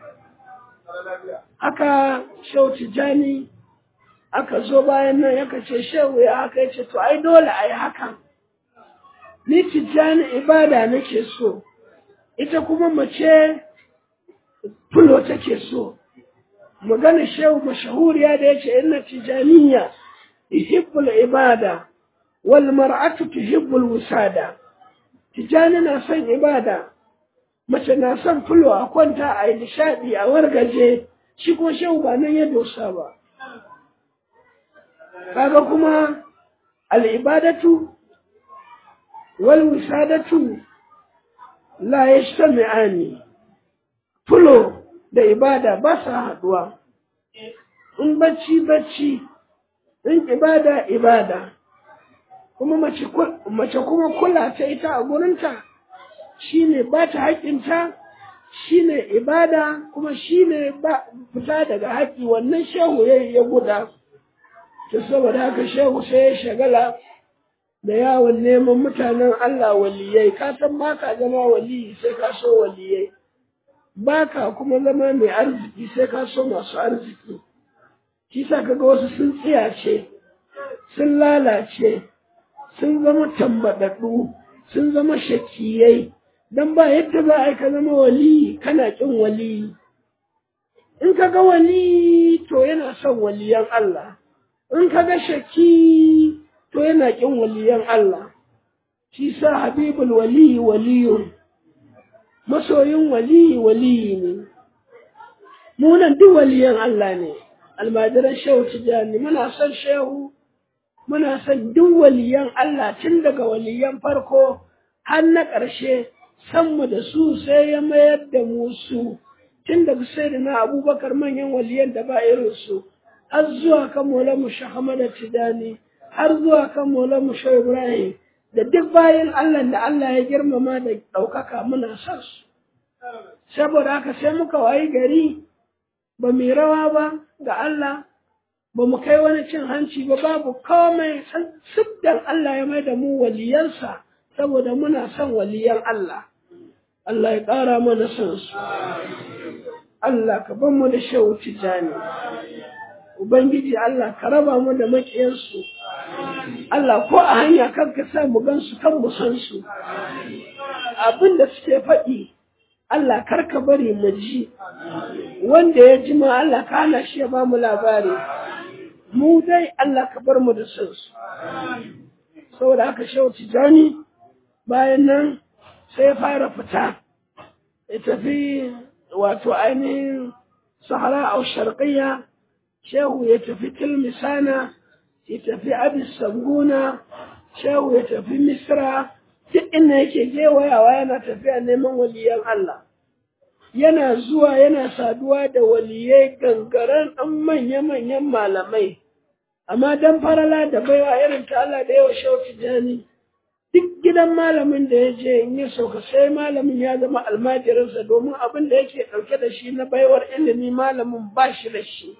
Haka shehu tijjani aka zo bayan nan yaka ce shehu ya haka ya ce to ai dole a yi hakan. Ni tijjani ibada nake so, ita kuma mace fulo take so. Magana shehu mashahuriya da ya ce inna tijjaniya yuhibbul ibada wal mar'atu tuhibbul wusada. Tijjani na son ibada, mace na son fulo a kwanta a yi nishaɗi a wargaje, shi ko shehu ba nan ya dosa ba. Kaga kuma al'ibadatu wal wisadatu la yajtami'ani fulo da ibada ba sa haɗuwa. In bacci bacci, in ibada ibada. kuma mace mace kuma kula ta ita a gurinta shine ba ta haƙƙinta shine ibada kuma shine ba fita daga haƙƙi wannan shehu ya ya guda to saboda haka shehu sai ya shagala da yawon neman mutanen Allah waliyai ka san ba ka zama waliyi sai ka so waliyai ba ka kuma zama mai arziki sai ka so masu arziki shi sa kaga wasu sun tsiyace sun lalace sun zama tambaɗaɗɗu sun zama shakiyai don ba yadda za a yi ka zama waliyi kana ƙin waliyi in ka ga wali to yana son waliyan Allah in ka ga shaki to yana ƙin waliyan Allah shi sa habibul waliyi waliyun masoyin waliyi waliyi ne munan duk waliyan Allah ne almajiran shehu tijani muna son shehu muna son duk waliyan Allah tun daga waliyan farko har na ƙarshe san mu da su sai ya mayar da mu su tun daga sai da na abubakar manyan waliyan da ba irin su har zuwa kan Maulamu Shahamada Tijani har zuwa kan Maulamu Shehu Ibrahim da duk bayan Allah da Allah ya girmama da ɗaukaka muna son su saboda haka sai muka wayi gari ba mu rawa ba ga Allah ba mu kai wani cin hanci ba babu komai siddan Allah ya mai da mu waliyansa saboda muna son waliyan Allah Allah ya ƙara mana son su Allah ka ban mu da shehu tijani Ubangiji Allah ka raba mu da maƙiyansu Allah ko a hanya kan ka sa mu gansu kan mu san su abin da suke faɗi Allah kar ka bari mu ji wanda ya ji ma Allah ka hana shi ya ba mu labari mu dai Allah ka bar mu da san su saboda haka shehu tijani bayan nan sai ya fara fita ya tafi wato ainihin sahara a sharqiyya shehu ya tafi tilmisana ya tafi abis sanguna shehu ya tafi misra duk inda yake gewayawa yana tafiya neman waliyan Allah yana zuwa yana saduwa da waliyai gangaren ɗan manya-manyan malamai amma dan farala da baiwa irin ta Allah da yawa shehu tijani duk gidan malamin da ya je in ya sauka sai malamin ya zama almajirinsa domin abin da yake ɗauke da shi na baiwar ilimi malamin ba shi da shi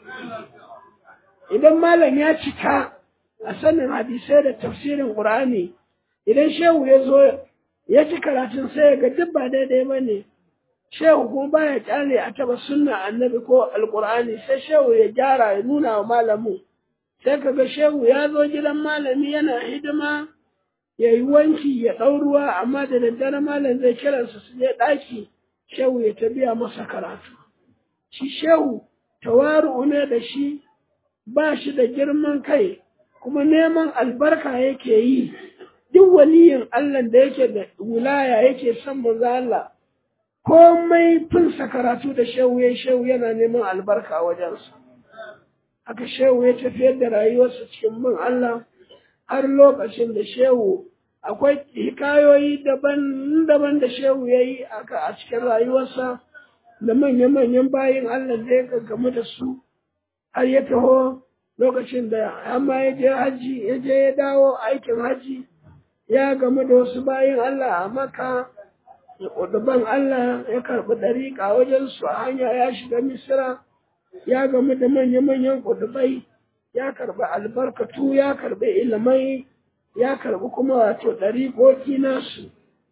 idan malam ya cika a sanin hadisai da tafsirin ƙur'ani idan shehu ya zo ya ci karatun sai ya ga duk ba daidai ba ne shehu kuma baya kyale a taba sunna annabi ko alƙur'ani sai shehu ya gyara ya nuna wa malamin sai ka ga shehu ya zo gidan malami yana hidima ya yi wanki ya ɗau ruwa amma da daddare malam zai kiransa su je ɗaki shehu ya ta biya masa karatu shi shehu tawaru'u ne da shi ba shi da girman kai kuma neman albarka yake yi duk waliyin Allah da yake da wilaya yake son manzo Allah komai finsa karatu da shehu ya shehu yana neman albarka wajensa haka shehu ya tafiyar da rayuwarsa cikin bin Allah har lokacin da shehu akwai hikayoyi daban-daban da shehu ya yi a cikin rayuwarsa da manya-manyan bayin Allah da ya gaggamu da su har ya taho lokacin da amma ya je haji ya je ya dawo aikin haji ya gamu da wasu bayin Allah a maka ban Allah ya karɓi ɗariƙa wajen su a hanya ya shiga misira ya gamu da manya-manyan ƙudubai ya karɓi albarkatu ya karɓi ilimai ya karɓi kuma wato ɗariƙoƙi nasu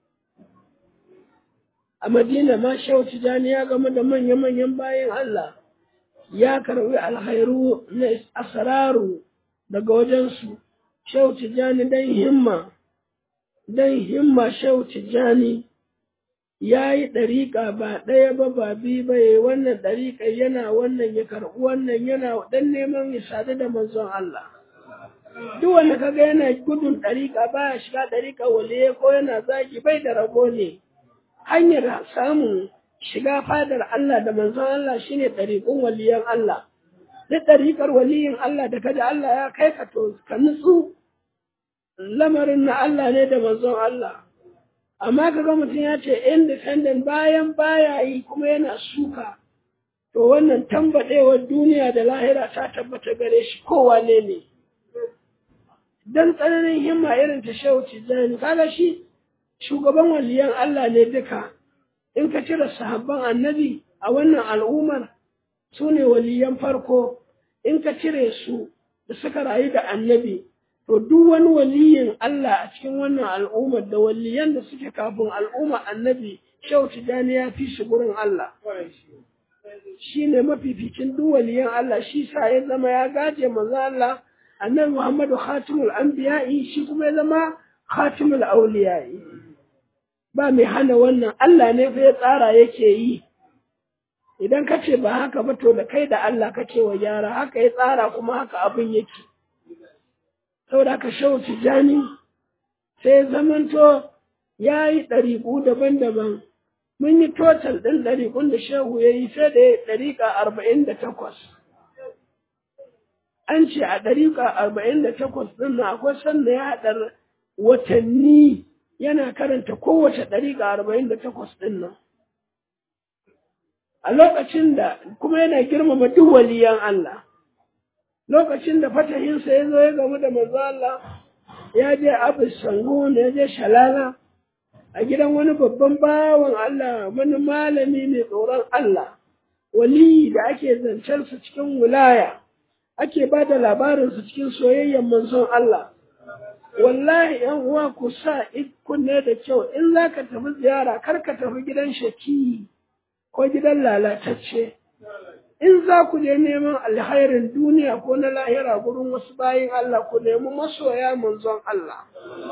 a madina ma shehu tijani ya gamu da manya-manyan bayin Allah ya karɓi alhairu na asararu daga wajensu shehu tijani dan himma dan himma shehu tijani ya yi ɗariƙa ba ɗaya ba ba biyu ba ya wannan ɗariƙa yana wannan ya karɓi wannan yana dan neman ya sadu da manzon Allah duk wanda kaga yana gudun ɗariƙa baya shiga ɗariƙa waliye ko yana zagi bai da rabo ne hanyar samun shiga fadar Allah da manzon Allah shine ɗariƙun waliyan Allah duk ɗariƙar waliyin Allah da kada Allah ya kai ka to ka nutsu lamarin na Allah ne da manzon Allah amma kaga mutum ya ce independent bayan baya yi kuma yana suka to wannan tambaɗewar duniya da lahira ta tabbata gare shi kowane ne dan tsananin himma irin ta shehu tijjani kaga shi shugaban waliyan Allah ne duka in ka cire sahabban annabi a wannan al'ummar su ne waliyan farko in ka cire su da suka rayu da annabi to duk wani waliyin Allah a cikin wannan al'ummar da waliyan da suke kafin al'ummar annabi shehu tijjani ya fi shi gurin Allah shi ne mafificin duk waliyan Allah shi sa ya zama ya gaje manzo Allah annabi Muhammadu khatimul anbiya'i shi kuma ya zama khatimul auliya'i ba mai hana wannan Allah ne fa ya tsara yake yi idan ka ce ba haka ba to da kai da Allah kake wa gyara haka ya tsara kuma haka abin yake saboda haka shehu tijjani sai zamanto ya yi ɗariƙu daban-daban mun yi total ɗin ɗariƙun da shehu ya yi sai da ɗariƙa arba'in da takwas. An ce a ɗariƙa arba'in da takwas ɗin na akwai sanda ya haɗa watanni yana karanta kowace ɗariƙa arba'in da takwas ɗin nan. A lokacin da kuma yana girmama duk waliyan Allah. Lokacin da fatahinsa ya zo ya gamu da manzo Allah ya je Abu Sangun ya je Shalala. a gidan wani babban bawan Allah wani malami mai tsoron Allah wali da ake zancensa cikin wilaya ake ba da labarinsa cikin soyayyen manzon Allah wallahi yan uwa ku sa kunne da kyau in za ka tafi ziyara kar ka tafi gidan shaki ko gidan lalatacce in za ku je neman alhairin duniya ko na lahira gurin wasu bayin Allah ku nemi masoya manzon Allah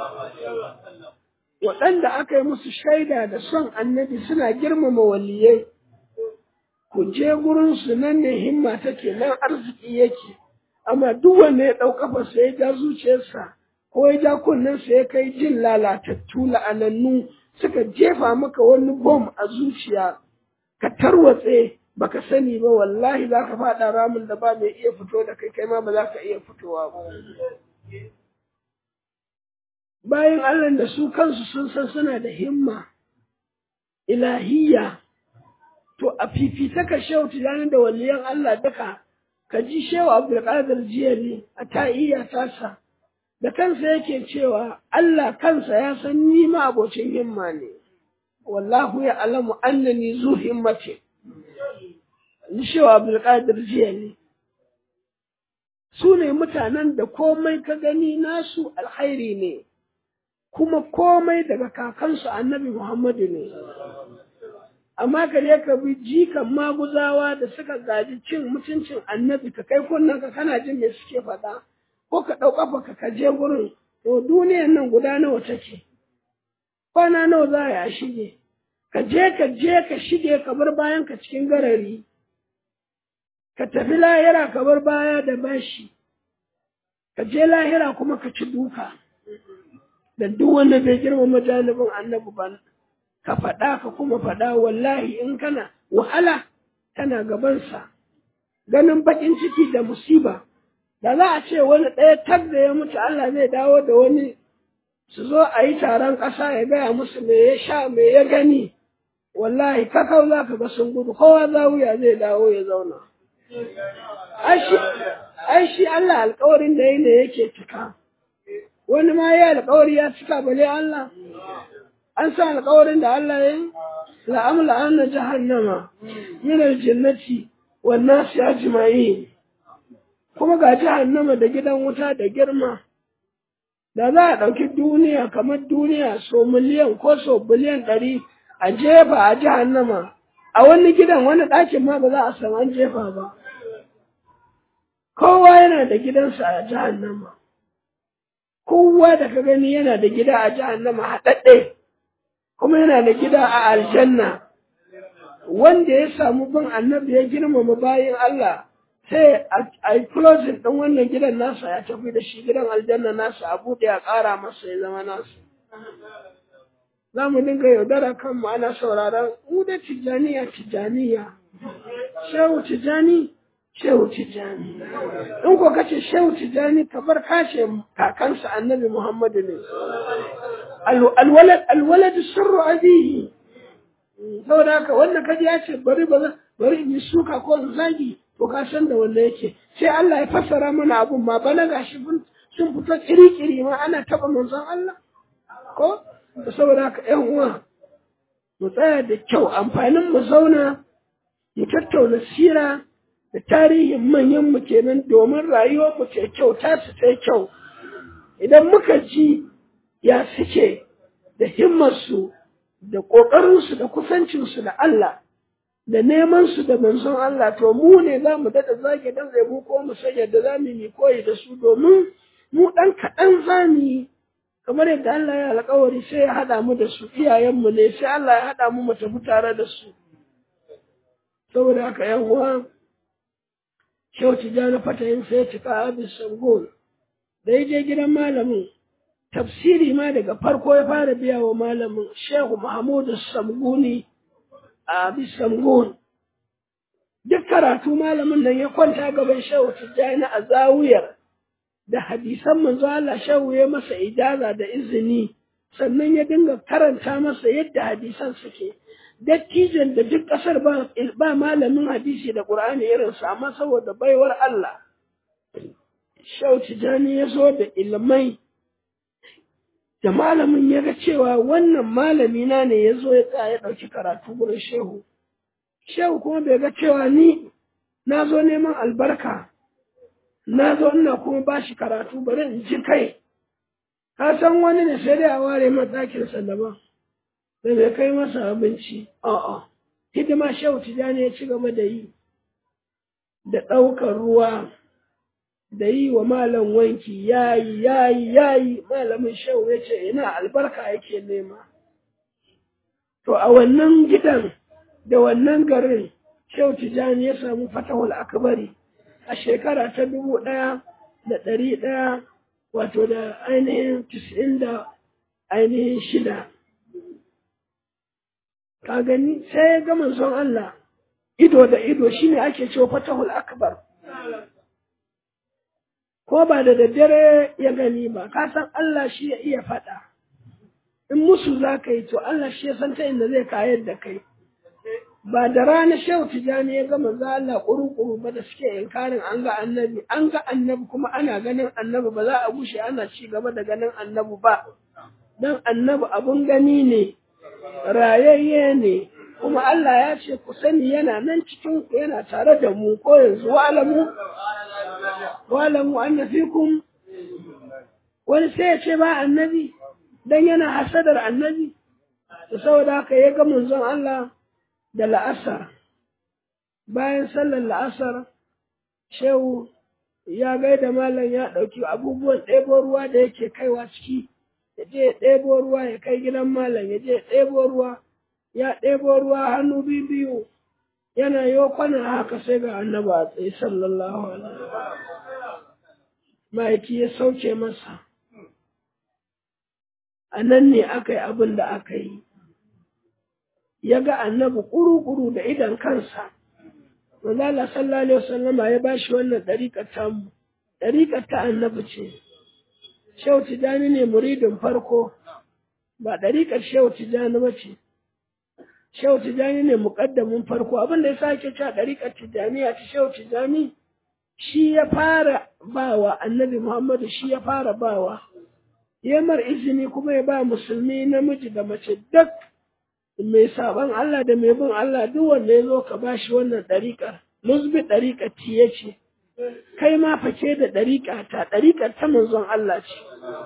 waɗanda aka yi musu shaida da son annabi suna girmama waliyai ku je gurinsu nan ne himma take nan arziki yake amma duk wanda ya ɗau kafarsa ya ja zuciyarsa ko ya ja kunnensa ya kai jin lalatattu la'anannu suka jefa maka wani bom a zuciya ka tarwatse baka sani ba wallahi za ka faɗa ramin da ba mai iya fito da kai kai ma ba za ka iya fitowa ba bayan Allah da su kansu sun san suna da himma ilahiyya to a fifita ka shehu tunanin da waliyan Allah duka ka ji shehu Abdulkadir Jiyali a ta'iyya tasa da kansa yake cewa Allah kansa ya san ni ma abocin himma ne wallahu ya alamu annani zu himmati ni shehu Abdulkadir Jiyali su ne mutanen da komai ka gani nasu alkhairi ne kuma komai daga kakansu annabi Muhammadu ne. Amma ka je ka bi jikan maguzawa da suka gaji cin mutuncin annabi ka kai kunnen ka kana jin me suke faɗa ko ka ɗau ƙafa ka ka je gurin to duniyan nan guda nawa take kwana nawa za a shige ka je ka je ka shige ka bar bayan ka cikin garari ka tafi lahira ka bar baya da bashi ka je lahira kuma ka ci duka. da duk wanda bai girmama janibin annabi ba ka faɗa ka kuma faɗa wallahi in kana wahala tana gabansa ganin baƙin ciki da musiba da za a ce wani ɗaya tag da ya mutu Allah zai dawo da wani su zo a yi taron ƙasa ya gaya musu me ya sha me ya gani wallahi kakau za ka ga sun gudu kowa zawiya zai dawo ya zauna ai shi Allah alkawarin da yi ne yake cika wani ma ya alkawari ya cika bale Allah an sa alkawarin da Allah ya yi la'amla anna jahannama min aljannati wan nas ajma'in kuma ga jahannama da gidan wuta da girma da za a ɗauki duniya kamar duniya so miliyan ko so biliyan ɗari a jefa a jahannama a wani gidan wani ɗakin ma ba za a san an jefa ba kowa yana da gidansa a jahannama kowa da ka gani yana da gida a jahannama haɗaɗɗe kuma yana da gida a aljanna wanda ya samu bin annabi ya girmama bayan Allah sai a yi closing ɗin wannan gidan nasa ya tafi da shi gidan aljanna nasa a buɗe a ƙara masa ya zama nasa za mu dinga yaudara kanmu ana sauraron mu da tijjaniya tijjaniya shehu tijjani shehu tijjani in ko kace shehu tijjani ka bar kashe kakansa annabi muhammadu ne alwalad alwalad sirru abihi saboda haka wanda kaji ya ce bari ba bari in yi suka ko in zagi to ka san da wanda yake sai Allah ya fassara mana abun ma bana gashi sun fito kiri-kiri ma ana taɓa manzon Allah ko saboda haka ƴan uwa mu tsaya da kyau amfanin mu zauna mu tattauna sira da tarihin manyan mu kenan domin rayuwar mu ce kyau ta su ta kyau idan muka ji ya suke da himmarsu da ƙoƙarinsu da kusancinsu da Allah da neman su da manzon Allah to mu ne za mu daɗa zage dan zai mu ko mu san yadda za mu yi koyi da su domin mu ɗan kaɗan za mu yi kamar yadda Allah ya alƙawari sai ya haɗa mu da su iyayenmu ne sai Allah ya haɗa mu mu tafi tare da su saboda haka yan uwa Shehu Tijjani Fatayin sai ya cika abin sangon da ya je gidan malamin tafsiri ma daga farko ya fara biya wa malamin Shehu Mahmudu Samguni a Bisangun. Duk karatu malamin nan ya kwanta gaban Shehu Tijjani a zawiyar da hadisan manzo Allah Shehu ya masa ijaza da izini sannan ya dinga karanta masa yadda hadisan suke. Dattijan da duk ƙasar ba, ba malamin hadisi da Ƙur'ani irinsa amma saboda baiwar Allah. Shehu Tijjani ya zo da ilmai da malamin ya ga cewa wannan malami na ne ya zo ya tsaya ya ɗauki karatu gurin shehu. Shehu kuma bai ga cewa ni na zo neman albarka, na zo ina kuma ba shi karatu bari in ji kai. Ka san wani ne sai dai a ware matakinsa daban, da bai kai masa abinci, a'a. Hidima shehu tijani ya ci gaba da yi, da ɗaukar ruwa, da yi wa malam wanki yayi yayi yayi malamin shehu ya ce ina albarka yake nema to a wannan gidan da wannan garin shehu tijani ya samu fatahul akbari a shekara ta dubu ɗaya da ɗari ɗaya wato da ainihin tis'in da ainihin shida ka gani sai ya ga manzon Allah ido da ido shine ake cewa fatahul akbar ko ba da daddare ya gani ba, ka san Allah shi ya iya faɗa. In musu za ka yi to Allah shi ya san ta inda zai kayar da kai. Ba da rana shehu tijani ya gama za Allah ƙuru-ƙuru ba da suke inkarin an ga annabi, an ga annabi kuma ana ganin annabi ba za a bushe ana ci gaba da ganin annabi ba. Don annabi abun gani ne, rayayye ne, kuma Allah ya ce ku sani yana nan cikin ku yana tare da mu ko yanzu wa'alamu wa'alamu anna fikum wani sai ya ce ba annabi dan yana hasadar annabi to saboda haka ya ga manzon Allah da la'asar bayan sallar la'asar shehu ya gaida malam ya ɗauki abubuwan ɗebo ruwa da yake kaiwa ciki ya je ya ɗebo ruwa ya kai gidan malam ya je ya ɗebo ruwa ya ɗebo ruwa hannu biyu yana yi kwanan haka sai ga annaba a tsaye sallallahu alaihi ma'aiki ya sauke masa a nan ne aka yi abin da aka yi ya ga annabi ƙuru-ƙuru da idan kansa Manzala sallallahu alaihi wasallama ya bashi wannan ɗariƙar tamu ɗariƙar ta annabi ce Shehu Tijjani ne muridin farko ba ɗariƙar Shehu Tijjani ba ce Shehu Tijjani ne muƙaddamin farko abin da ya sake cewa ɗariƙar Tijjaniya ta Shehu Tijjani shi ya fara bawa annabi Muhammadu shi ya fara bawa ya mar izini kuma ya ba musulmi namiji da mace duk mai saban Allah da mai bin Allah duk wanda ya zo ka bashi wannan ɗariƙar musbi ɗariƙar tiye ce kai ma fake da ɗariƙa ta ɗariƙar ta manzon Allah ce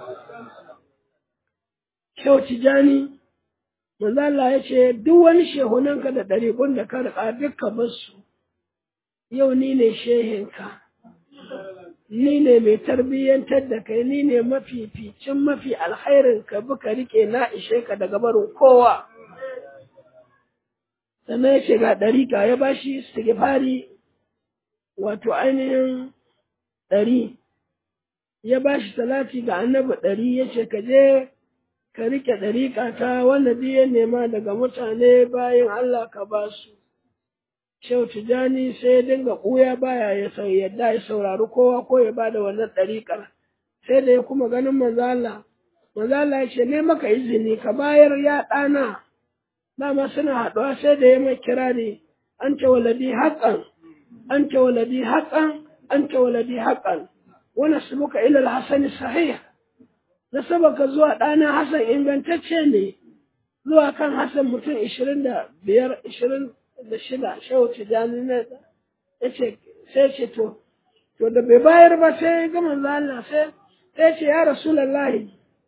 Shehu Tijjani manzo Allah ya ce duk wani shehunanka da ɗariƙun da ka riƙa dukka basu yau ni ne shehinka ni ne mai tarbiyyantar da kai ni ne mafificin mafi alkhairin ka bi ka rike na ishe ka daga barin kowa sannan ya ce ga ɗariƙa ya bashi istighfari wato ainihin ɗari ya bashi salati ga annabi ɗari ya ce ka je ka rike ɗariƙa ta wanda duk ya nema daga mutane bayan Allah ka ba su Shehu Tijjani sai ya dinga ɓuya baya ya sau yadda ya saurari kowa ko ya ba da wannan ɗariƙar. Sai da ya kuma ganin manzala. Manzala ya ce, ne maka izini ka bayar ya ɗana. Dama suna haɗuwa sai da ya mai kira ne, an ce waladi haƙan, an ce waladi haƙan, an ce waladi haƙan. wani subuka ilal hasani sahih nasabaka zuwa ɗana hasan ingantacce ne zuwa kan hasan mutum ishirin da biyar ishirin da shida shehu tijjani na ya ce sai ce to to da bai bayar ba sai ga manzo Allah sai sai ce ya rasulullahi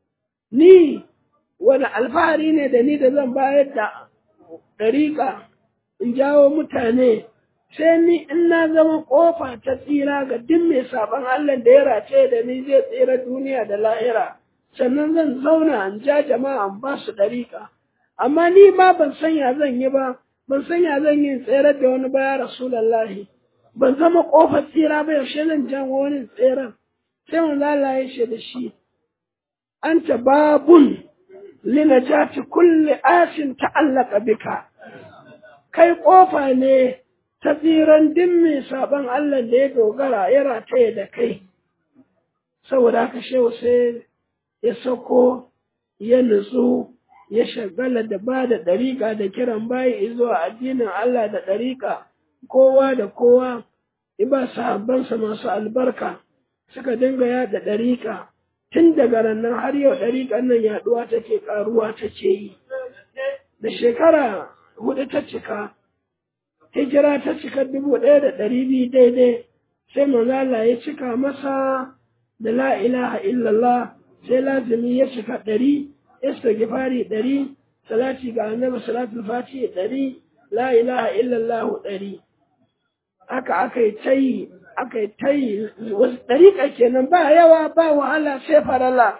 ni wani alfahari ne da ni da zan bayar da ɗariƙa in jawo mutane sai ni in na zama ƙofa ta tsira ga duk mai saɓon Allah da ya race da ni zai tsira duniya da lahira sannan zan zauna in ja jama'a in ba su ɗariƙa amma ni ma ban san ya zan yi ba ban san ya zan yi tsere da wani ba ya rasulallahi ban zama ƙofar tsira ba yaushe zan jan wani tseren sai manzo Allah ya ce da shi anta babun linajati kulli asin ta'allaka bika kai ƙofa ne ta tsiran din mai saban Allah da ya dogara ya rataye da kai saboda haka shehu sai ya sako ya nutsu ya shagala da ba da ɗariƙa da kiran bayi zuwa addinin Allah da ɗariƙa kowa da kowa ba sahabbansa masu albarka suka dinga yada ɗariƙa tun daga rannan har yau ɗariƙan nan yaɗuwa take ƙaruwa take yi da shekara hudu ta cika hijira ta cika dubu ɗaya da ɗari biyu daidai sai manzala ya cika masa da la ilaha illallah sai lazimi ya cika ɗari istighfari ɗari salati ga annabi salatul fati ɗari la ilaha illallah ɗari haka aka yi ta yi aka yi ta yi wasu ɗariƙa kenan ba yawa ba wahala sai farala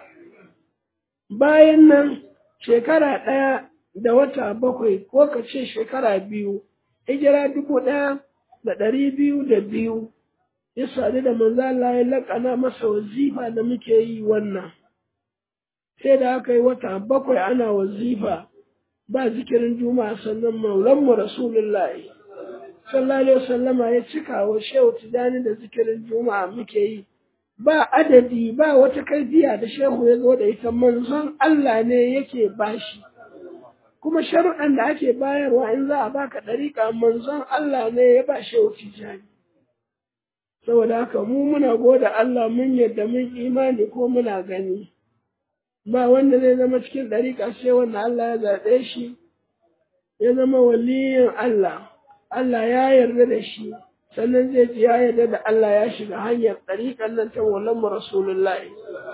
bayan nan shekara ɗaya da wata bakwai ko ka ce shekara biyu hijira dubu ɗaya da ɗari biyu da biyu ya sadu da manzo Allah ya laƙana masa wazifa da muke yi wannan sai da aka yi wata bakwai ana wazifa ba zikirin juma'a sannan maulanmu rasulullahi sallallahu alaihi wasallama ya cika wa shehu tijani da zikirin juma'a muke yi ba adadi ba wata kaifiya da shehu ya zo da ita manzon Allah ne yake bashi kuma sharuɗan da ake bayarwa in za a baka ɗariƙa manzon Allah ne ya ba shehu tijani saboda haka mu muna goda Allah mun yadda mun imani ko muna gani ba wanda zai zama cikin ɗariƙa sai wanda Allah ya zaɓe shi ya zama waliyin Allah Allah ya yarda da shi sannan zai ji ya yarda da Allah ya shiga hanyar ɗariƙan nan ta mu Rasulullahi.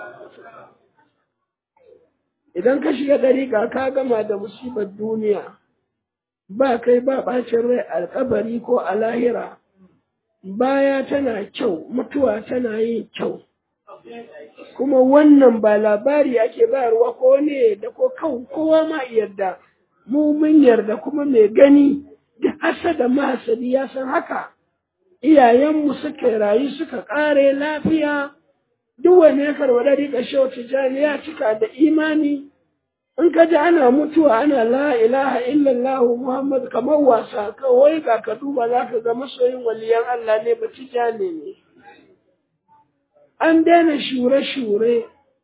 Idan ka shiga ɗariƙa ka gama da musibar duniya, ba kai ba ɓacin rai alƙabari ko a lahira, baya tana kyau, mutuwa tana yin kyau. Kuma wannan ba labari ake bayarwa ko ne da ko kowa ma yarda, mu mun yarda kuma mai gani. da hasada mahasadi ya san haka iyayenmu suka rayu suka ƙare lafiya duk wani ya karɓa ɗari ƙashe tijjani ya cika da imani in ka ji ana mutuwa ana la ilaha illallah muhammad kamar wasa kawai ga ka duba za ka ga masoyin waliyan Allah ne ba tijjani ne an daina shure-shure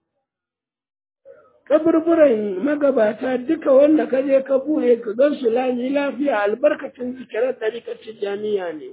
kaburburan magabata duka wanda ka je ka buɗe ka gan su lami lafiya albarkacin zikirar ɗariƙar tijjaniya ne.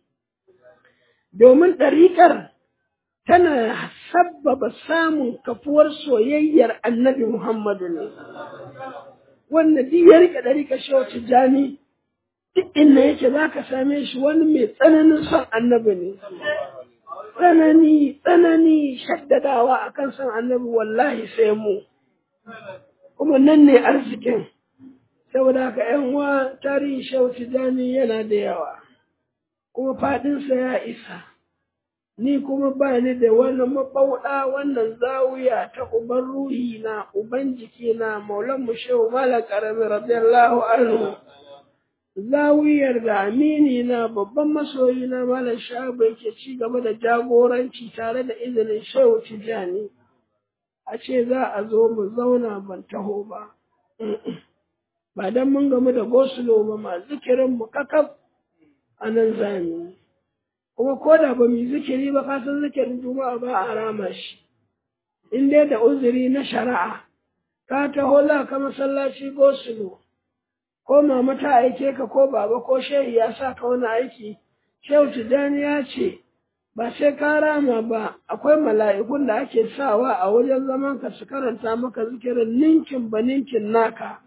Domin ɗariƙar tana sabbaba samun kafuwar soyayyar annabi Muhammadu ne. Wanda duk ya riƙe ɗariƙar shehu tijjani duk inda yake za ka same shi wani mai tsananin son annabi ne. Tsanani, tsanani, shaddadawa akan son annabi wallahi sai mu. kuma nan ne arzikin saboda haka ‘yan uwa tarihin shehu tijjani yana da yawa kuma faɗinsa ya isa ni kuma ba ni da wani mabauɗa wannan zawiya ta uban ruhi na uban jiki na maulan mu shehu mala karami radiyallahu anhu zawiyar da amini na babban masoyi na malam shabu yake ci gaba da jagoranci tare da izinin shehu tijjani a ce za a zo mu zauna ban taho ba ba don mun gamu da gosulo ba ma zikirin mu kakaf a nan zami kuma ko da ba mu zikiri ba kasan zikirin juma'a ba a rama shi in dai da uzuri na shari'a ka taho za ka masallaci gosulo ko mama ta aike ka ko baba ko shehi ya sa ka wani aiki shehu tijjani ya ce ba sai ka rama ba akwai mala'ikun da ake sawa a wajen zaman ka su karanta maka zikirin ninkin ba ninkin naka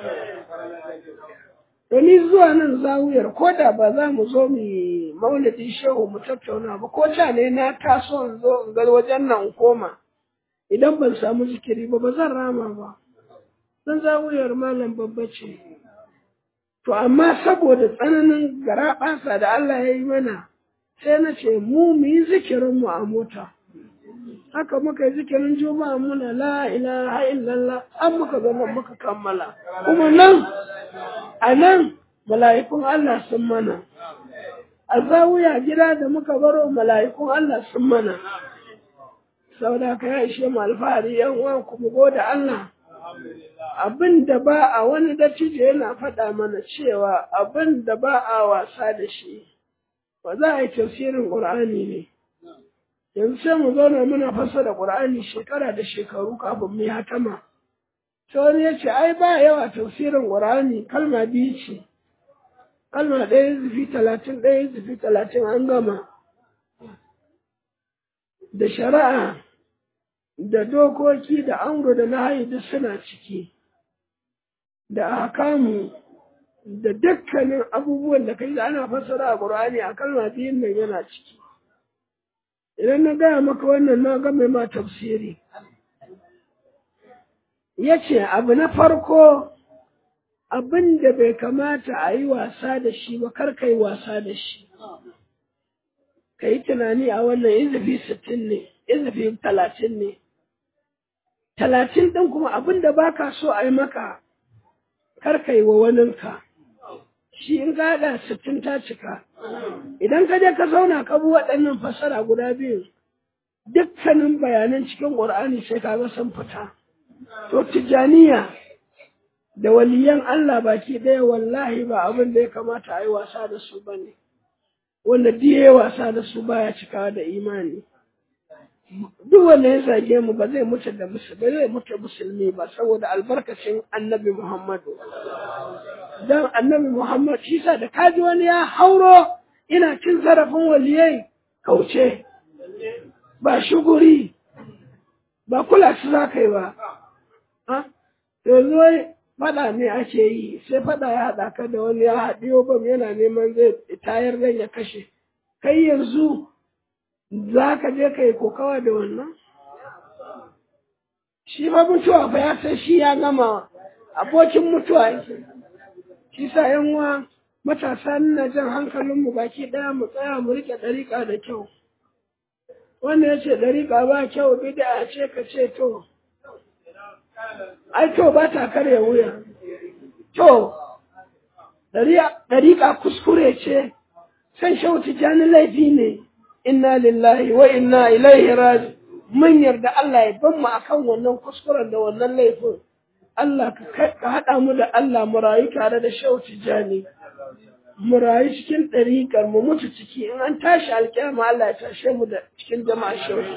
to ni zuwa nan zawuyar ko da ba za mu zo mu yi maulidin shehu mu tattauna ba ko da ne na taso in zo in ga wajen nan in koma idan ban samu zikiri ba ba zan rama ba dan zawuyar malam babba ce to amma saboda tsananin garaɓasa da Allah ya yi mana sai na ce mu mu yi zikirin mu a mota haka muka yi zikirin juma'a muna la ilaha illallah an muka zama muka kammala kuma nan a nan mala'ikun Allah sun mana a zawuya gida da muka baro mala'ikun Allah sun mana saboda ka ya ishe mu alfahari yan uwan ku mu gode Allah abin da ba a wani dattijo yana faɗa mana cewa abin da ba a wasa da shi ba za a yi tafsirin ƙur'ani ne yanzu sai mu zauna muna fassara ƙur'ani shekara da shekaru kafin mu yi hatama sai wani ya ce ai ba yawa tafsirin ƙur'ani kalma biyu ce kalma ɗaya zufi talatin ɗaya zufi talatin an gama da shari'a da dokoki da amru da nahayi duk suna ciki da ahkamu da dukkanin abubuwan da kai ana fassara a Qur'ani a kalma biyun nan yana ciki idan na gaya maka wannan na ga mai ma tafsiri yace abu na farko abin da bai kamata a yi wasa da shi ba kar ka yi wasa da shi ka yi tunani a wannan izifi sittin ne izifi talatin ne talatin ɗin kuma abin da ba ka so a yi maka kar ka yi wa waninka shi in ka haɗa sittin ta cika idan ka je ka zauna ka bi waɗannan fassara guda biyu dukkanin bayanan cikin ƙur'ani sai ka ga sun fita to tijjaniya da waliyan Allah baki ɗaya wallahi ba abin da ya kamata a yi wasa da su ba ne wanda duk ya wasa da su baya cikawa da imani duk wanda ya zage mu ba zai mutu da musulmi ba zai mutu musulmi ba saboda albarkacin annabi Muhammadu dan annabi Muhammad shi sa da kaji wani ya hauro ina cin zarafin waliyai kauce ba shuguri ba kula su za ka yi ba yanzu wai faɗa ne ake yi sai faɗa ya haɗa ka da wani ya haɗiyo bam yana neman zai tayar dan ya kashe kai yanzu za ka je ka yi kokawa da wannan shi ba mutuwa fa ya san shi ya gama abokin mutuwa yake shi sa yan uwa matasa na jan hankalinmu baki ɗaya mu tsaya mu riƙe ɗariƙa da kyau wanda ya ce ɗariƙa ba kyau bida ce ka ce to ai to ba ta karya wuya to ɗariƙa kuskure ce san shauti jani laifi ne inna lillahi wa inna ilaihi raji mun yarda Allah ya ban mu akan wannan kuskuren da wannan laifin Allah ka haɗa mu da Allah mu rayu tare da shauti jani mu rayu cikin ɗariƙar mu mutu ciki in an tashi alƙiyama Allah ya tashe mu da cikin jama'a shauti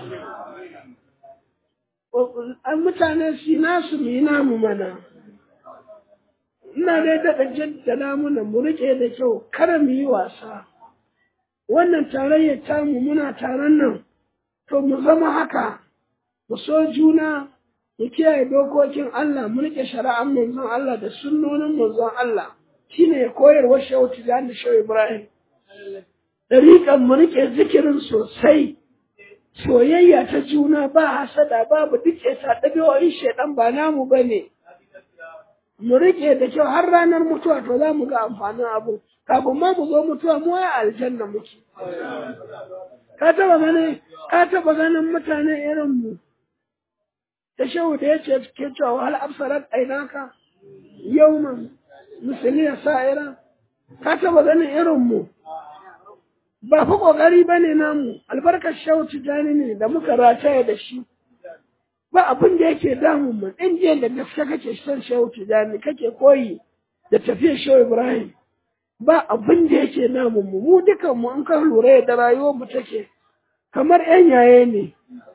an mutane su nasu mu yi namu mana ina dai daɗa jaddada mana mu riƙe da kyau kada mu yi wasa wannan tarayyar tamu muna taron nan to mu zama haka mu so juna mu kiyaye dokokin Allah mu riƙe shari'an manzon Allah da sunnonin manzon Allah shine koyarwar shehu tijani shehu Ibrahim ɗariƙan mu riƙe zikirin sosai soyayya ta juna ba hasada babu duke ta ɗabi'o'in shaidan ba namu ba ne. Mu riƙe da kyau har ranar mutuwa to za mu ga amfanin abu. Kafin ma mu zo mutuwa mu a aljanna muke. Ka taɓa ganin ka taɓa ganin mutane irin mu. Ta shehu da ya ce ke cewa hal absarat ainaka yauman musuliya sa'ira. Ka taɓa ganin irin mu. ba fa ƙoƙari ba ne namu albarkar shehu tijjani ne da muka rataya da shi ba abin da yake damun mu in je da gaske kake son shehu tijjani kake koyi da tafiyar shehu ibrahim ba abin da yake namun mu mu dukan mu in ka lura da rayuwar mu take kamar yan yaye ne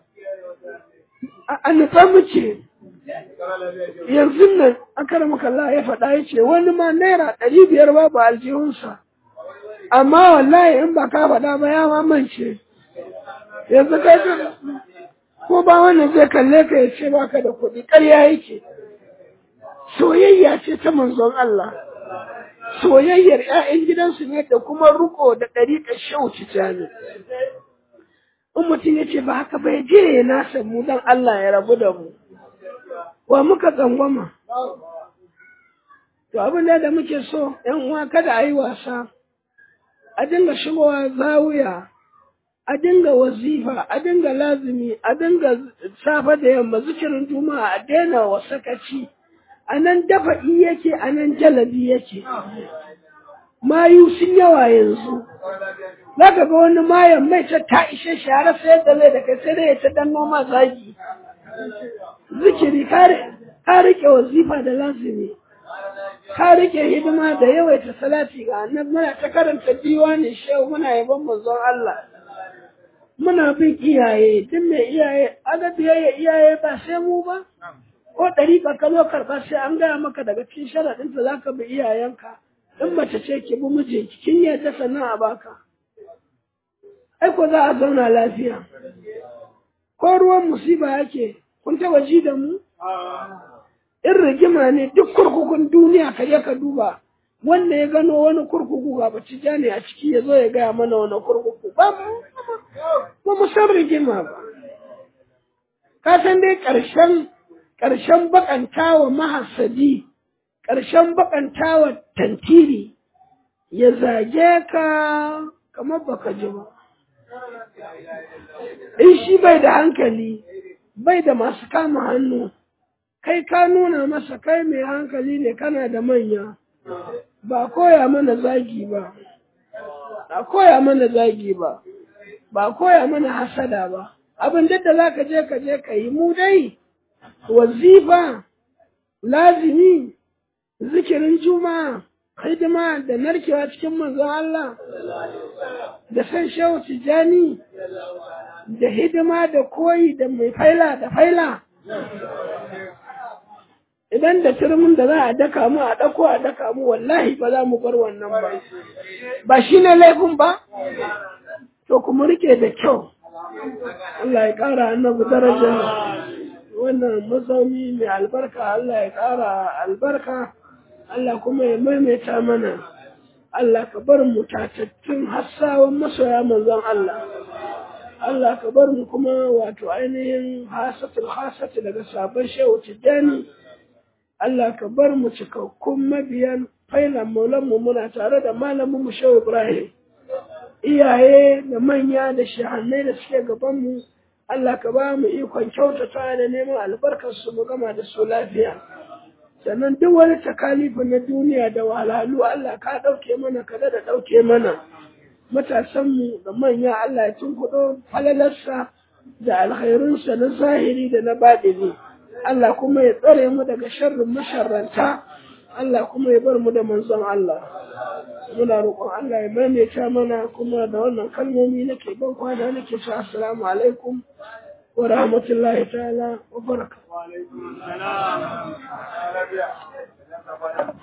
a nufa muke yanzu nan akaramaka Allah ya faɗa ya ce wani ma naira ɗari biyar babu aljihunsa amma wallahi in ba ka faɗa ba ya mamance yanzu kai ko ba wannan zai kalle ka ya ce baka da kuɗi ƙarya yake soyayya ce ta manzon Allah soyayyar ‘ya'yan gidansu ne da kuma riko da ɗariƙar shauci jami. In mutum ya ce ba haka bai je ya nasa mu don Allah ya rabu da mu. Wa muka tsangwama. To abin da muke so ‘yan uwa kada a yi wasa, a dinga shigowa zawuya, a dinga wazifa, a dinga lazimi, a dinga safe da yamma zikirin juma'a a daina wasakaci. a nan dafa'i yake a nan jalabi yake mayu sun yawa yanzu za ka ga wani mayan mai ta ta ishe shi har sai da zai da kai sai dai ya ta dan noma zagi zikiri ka rike wazifa da lazimi ka rike hidima da yawaita salati ga annabi muna ta karanta diwani shehu muna yaban manzon Allah muna bin iyaye duk mai iyaye aga biyayya iyaye ba sai mu ba ko ɗariƙa ka zo karɓa sai an gaya maka daga cikin sharaɗinta za ka bi iyayenka in mace ce ki bi mijinki kin yadda sannan a baka ai ko za a zauna lafiya ko ruwan musiba yake kun taɓa ji da mu in rigima ne duk kurkukun duniya ka je ka duba wanda ya gano wani kurkuku ga bacci ne a ciki ya zo ya gaya mana wani kurkuku ba mu mu san rigima ba ka san dai ƙarshen ƙarshen baƙantawa mahasadi, ƙarshen baƙantawa tantiri, ya zage ka kamar baka ji ba. In shi bai da hankali, bai da masu kama hannu, kai ka nuna masa kai mai hankali ne kana da manya, ba koya mana zagi ba, ba koya mana zagi ba, ba koya mana hasada ba. Abin da za ka je ka je ka yi mu dai. wazifa, lazimi, zikirin juma'a, hidima da narkewa cikin manzon Allah, da san shehu tijjani, da hidima da koyi da mai faila da faila. Idan da turmin da za a daka mu a ɗauko a daka mu wallahi ba za mu bar wannan ba. Ba shi ne laifin ba? To kuma rike da kyau. Allah ya ƙara annabi darajar. wannan mazauni mai albarka Allah ya ƙara albarka Allah kuma ya maimaita mana Allah ka bar mu tatattun hassawan masoya manzon Allah Allah ka bar mu kuma wato ainihin hasatul hasati daga sabon shehu tijjani Allah ka bar mu cikakkun mabiyan failan maulanmu muna tare da malamin mu shehu Ibrahim iyaye da manya da shahannai da suke gaban mu Allah ka ba mu ikon kyautata da neman albarkar su mu gama da su lafiya. Sannan duk wani takalifu na duniya da wahalhalu Allah ka ɗauke mana ka da ɗauke mana. Matasanmu da manya Allah ya tunkuɗo falalarsa da alkhairunsa na zahiri da na baɗini. Allah kuma ya tsare mu daga sharrin masharranta. Allah kuma ya bar mu da manzon Allah. Muna roƙon Allah ya maimaita mana kuma da wannan kalmomi nake ban kwana nake cewa assalamu alaikum wa rahmatullahi ta'ala wa barakatuh.